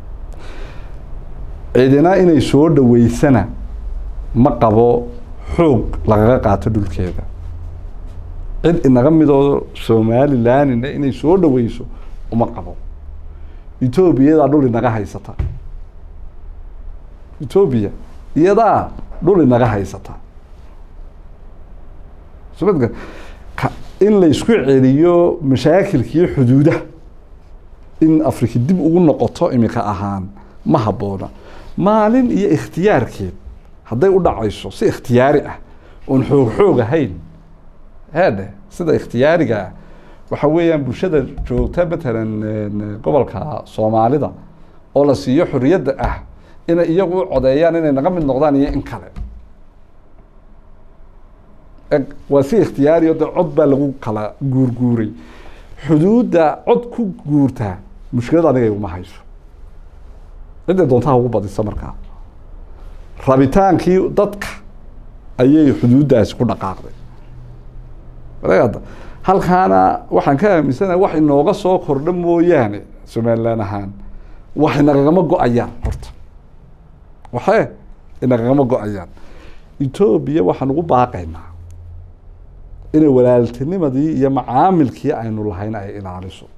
cidina inay soo dhaweysana ma qabo xoog lagaga qaato dhulkeeda cid inaga midoo somalilandina inay soo dhaweyso uma qabo etoobiya iyadaa dhul inaga haysata etoobiya iyadaa dhul inaga haysata sumadka ka in la isku celiyo mashaakilkiiyo xuduudaha in afrika dib ugu noqoto imika ahaan ma habboona maalin iyo ikhtiyaarkeed hadday u dhacayso si ikhtiyaari ah oon xoog xoog ahayn heedhe sida ikhtiyaariga ah waxa weeyaan bulshada joogta matalan gobolka soomaalida oo la siiyo xorriyadda ah inay iyagu u codeeyaan inay naga mid noqdaan iyo in kale eg waa si ikhtiyaari o de cod baa lagu kala guurguuray xuduudda cod ku guurtaa mushkilad aniga iguma hayso cidday doontaha ugu badisa markaa rabitaankii dadka ayay xuduuddaasi ku dhaqaaqday ada halkaana waxaan ka aaminsanaha wax inooga soo kordha mooyaane somalilan ahaan wax inagagama go-ayaan horta waxee inagagama go-ayaan etoobiya waxaan ugu baaqaynaa inay walaaltinimadii iyo macaamilkii aynu lahayn ay ilaaliso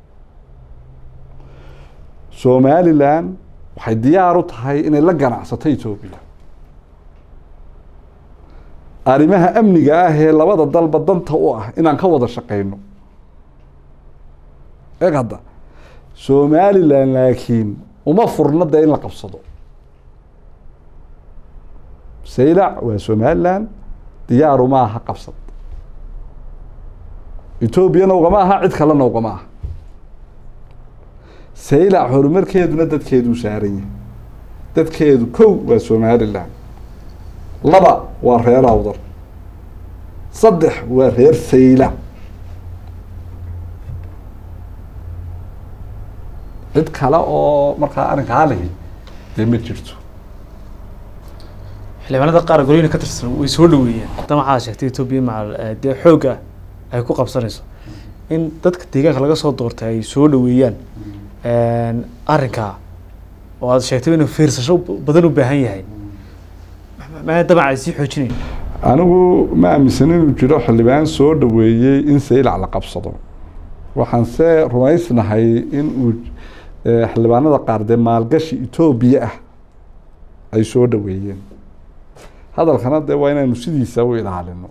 somalilan waxay diyaar u tahay inay la ganacsato etoobiya arrimaha amniga ah ee labada dalba danta u ah inaan ka wada shaqeyno eeg hadda somalilan laakiin uma furno dee in la qabsado saylac waa somalilan diyaaru ma aha qabsad etoobiyana ugama aha cid kalena ugama aha saylac horumarkeeduna dadkeeduu saaran yahay dadkeedu kow waa somalilan laba waa reer awdar saddex waa reer saylac cid kale oo markaa arrinkaa lihi dee ma jirto xildhibaanada qaar golooyina ka tirsan way soo dhaweeyeen haddana waxaa sheegtay etoobiya macal dee xoogga ay ku qabsanayso in dadka deegaanka laga soo doortay ay soo dhaweeyaan arrinkaa oo aad sheegtay inuu fiirsasho badan u baahan yahay maa damac ay sii xoojinayn anigu ma aaminsan inuu jiro xildhibaan soo dhaweeyey in saylac la qabsado waxaan se rumaysnahay in uu xildhibaanada qaar dee maalgashi etoobiya ah ay soo dhaweeyeen hadalkana dee waa inaynu sidiisa u ilaalino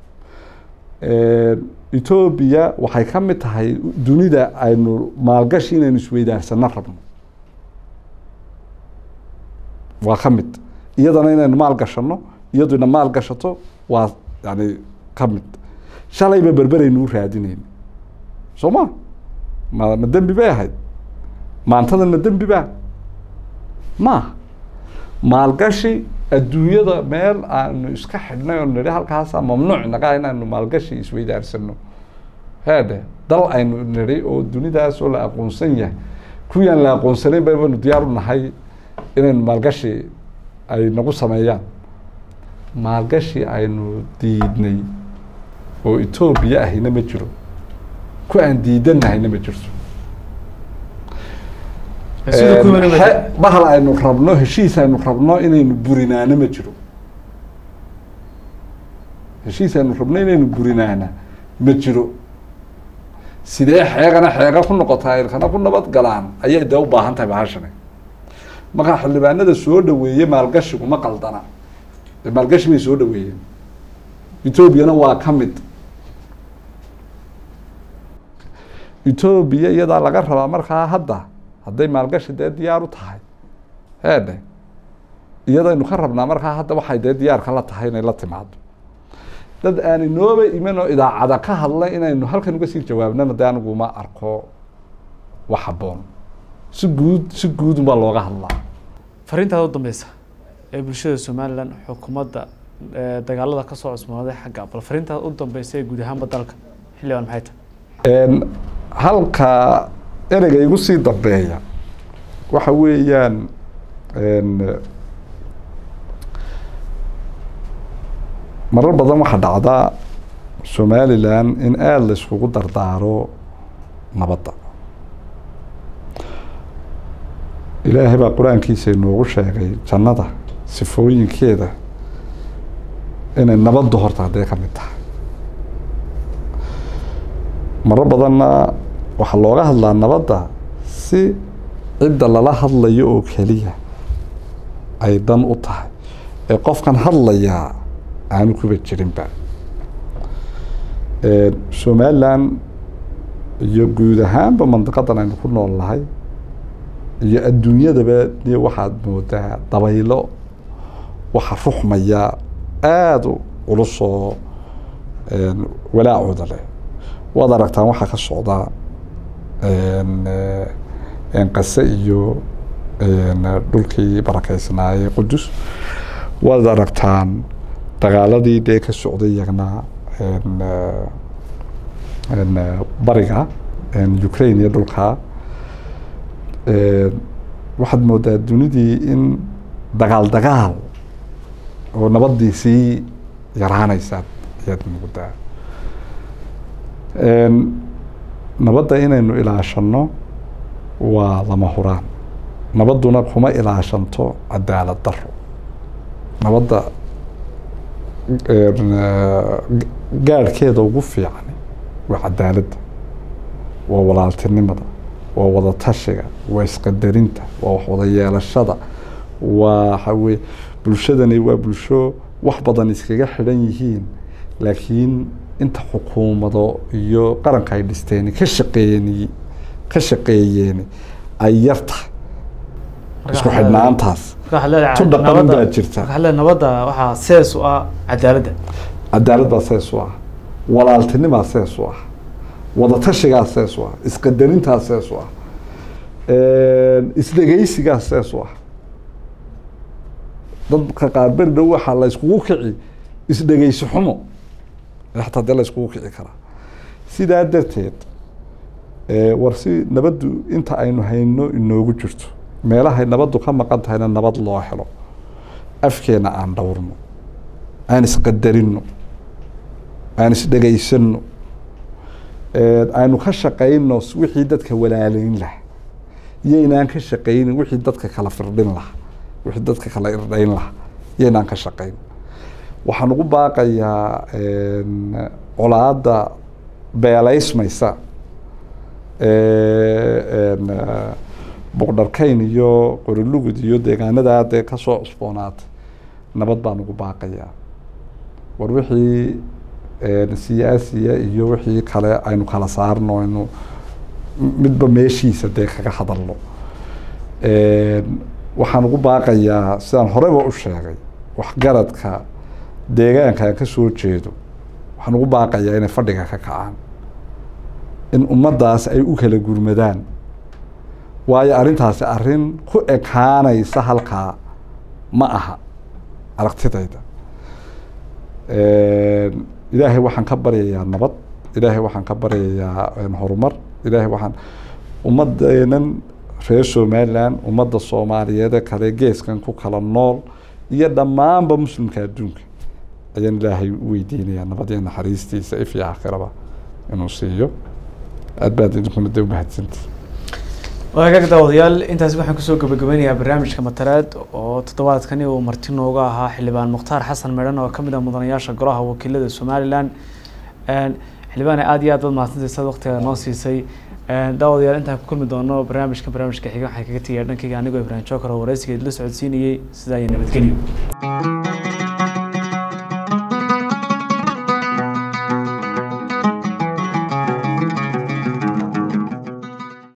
etoobiya waxay ka mid tahay dunida aynu maalgashi inaynu isweydaarsano rabno waa ka mid iyadana inaynu maal gashano iyaduna maal gashato waa yani ka mid shalayba berberaynu u raadinayna soo ma ma ma dembi bay ahayd maantadan ma dembi ba maaha maalgashi adduunyada meel aanu iska xidhnay oo nidhi halkaasa mamnuuc naga inaanu maalgashi isweydaarsano heede dal aynu nidhi oo dunidaas oo la aqoonsan yahay kuwiyaan la aqoonsanayn baynu diyaar u nahay inaynu maalgashi ay nagu sameeyaan maalgashi aynu diidnay oo etoobiya ahina ma jiro ku aan diidanahayna ma jirto bahal aynu rabno heshiis aynu rabno inaynu burinaana ma jiro heshiis aynu rabno inaynu burinaana ma jiro sidee xeegana xeega ku noqotaa ilkana ku nabad galaan ayay dee u baahan tahay bahashani markaa xildhibaanada soo dhaweeye maalgashigu ma qaldana maalgashi bay soo dhaweeyeen etoobiyana waa ka mid etoobiya iyadaa laga rabaa markaa hadda hadday maalgashi dee diyaar u tahay heedhe iyadaynu ka rabnaa markaa hadda waxay dee diyaarka la tahay inay la timaado dad aan inooba iman oo idaacada ka hadlay inaynu halkan uga sii jawaabnana dee anigu ma arko wax haboon si guud si guud unbaa looga hadlaa fariintaada u dambeysa ee bulshada somalilan xukuumadda dagaalada kasoo cusmooday xagga bal fariintaada u dambeysa ee guud ahaanba dalka xildhibaan maxay tahay halka ereyga igu sii dambeeya waxa weeyaan marar badan waxaa dhacda somalilan in aada la iskugu dardaaro nabadda ilaahay baa qur-aankiisa inoogu sheegay jannada sifooyinkeeda inay nabaddu horta haddee ka mid tahay maro badanna waxaa looga hadlaa nabadda si cidda lala hadlayo oo keliya ay dan u tahay ee qofkan hadlayaa aanu kuba jirinba somalilan iyo guud ahaanba mandiqadan aynu ku nool nahay iyo adduunyadaba de waxaad moodaa dabaylo waxa ruxmaya aada ulusoo walaacooda leh waad aragtaan waxaa ka socda qase iyo dhulkii barakeysnaayey qudus waad aragtaan dagaaladii dee ka socday iyagna bariga ukraine iyo dhulka waxaad moodaa dunidii in dagaal dagaal oo nabadii sii yaraanaysa ayaad moodaa nabadda inaynu ilaashano waa lama huraan nabadduna kuma ilaashanto cadaalad daro nabadda gaadhkeeda ugu fiican waa cadaaladda waa walaaltinimada waa wada tashiga waa isqadarinta waa wax wada yeelashada waa waxaweye bulshadani waa bulsho wax badan iskaga xidhan yihiin laakiin inta xukuumado iyo qaranka ay dhisteen ka shaqeeyeen ka shaqeeyeen ay yartahay isku xidhnaantaas tu dhaqanan baa jirta nabadda waxaa sees u ah cadaaladda cadaalad baa sees u ah walaaltinimaa sees u ah wadatashigaa sees u ah isqadarintaa sees u ah isdhegeysigaa sees u ah dadka qaar beri dhow waxaa la iskugu kici isdhegeysi xumo xataa dee la iskugu kici karaa sidaa darteed war si nabaddu inta aynu hayno inoogu jirto meelahay nabaddu ka maqan tahayna nabad loo helo afkeena aan dhowrno aan isqadarino aan isdhegeysano aynu ka shaqayno wixii dadka walaaleyn laha iyaynaan ka shaqaynin wixii dadka kala firdhin laha wixii dadka kala irdhayn laha iyaynaan ka shaqayn waxaan ugu baaqayaa colaadda beelaysmaysa boqdharkayn iyo qorilugud iyo deegaanadaa dee kasoo cusboonaatay nabad baan ugu baaqayaa war wixii siyaasiya iyo wixii kale aynu kala saarno aynu midba meeshiisa dee kaga hadalno waxaan ugu baaqayaa sidaan horeba u sheegay waxgaradka deegaanka aan kasoo jeedo waxaan ugu baaqayaa inay fadhiga ka kacaan in ummaddaas ay u kala gurmadaan waayo arrintaasi arrin ku ekaanaysa halkaa ma aha aragtidayda ilaahay waxaan ka baryayaa nabad ilaahay waxaan ka baryayaa horumar ilaahay waxaan ummadeenan reer somaliland ummadda soomaaliyeede kale geeskan ku kala nool iyo dhammaanba muslimka adduunka ayaan ilaahay u weydiinayaa nabad iyo naxariistiisa if iyo aakhiraba inuu siiyo aad baad idinkuna dee umahadsantii waagaag daawadayaal intaasi waxaan kusoo gabagabeynayaa barnaamijka matalaad oo toddobaadkani uu marti nooga ahaa xildhibaan mukhtaar xasan meedhan oo kamid ah mudanayaasha golaha wakiilada somaliland xildhibaan aada iyo aad baad mahadsantay sad waqtiga noo siisay daawadayaal intaan ku kulmi doono barnaamijka barnaamijka xiga waxaan kaga tegaya dhankayga anigoo ibrahim joker oo wareysiga idla socodsiinayay sidaa iyo nabadgelyo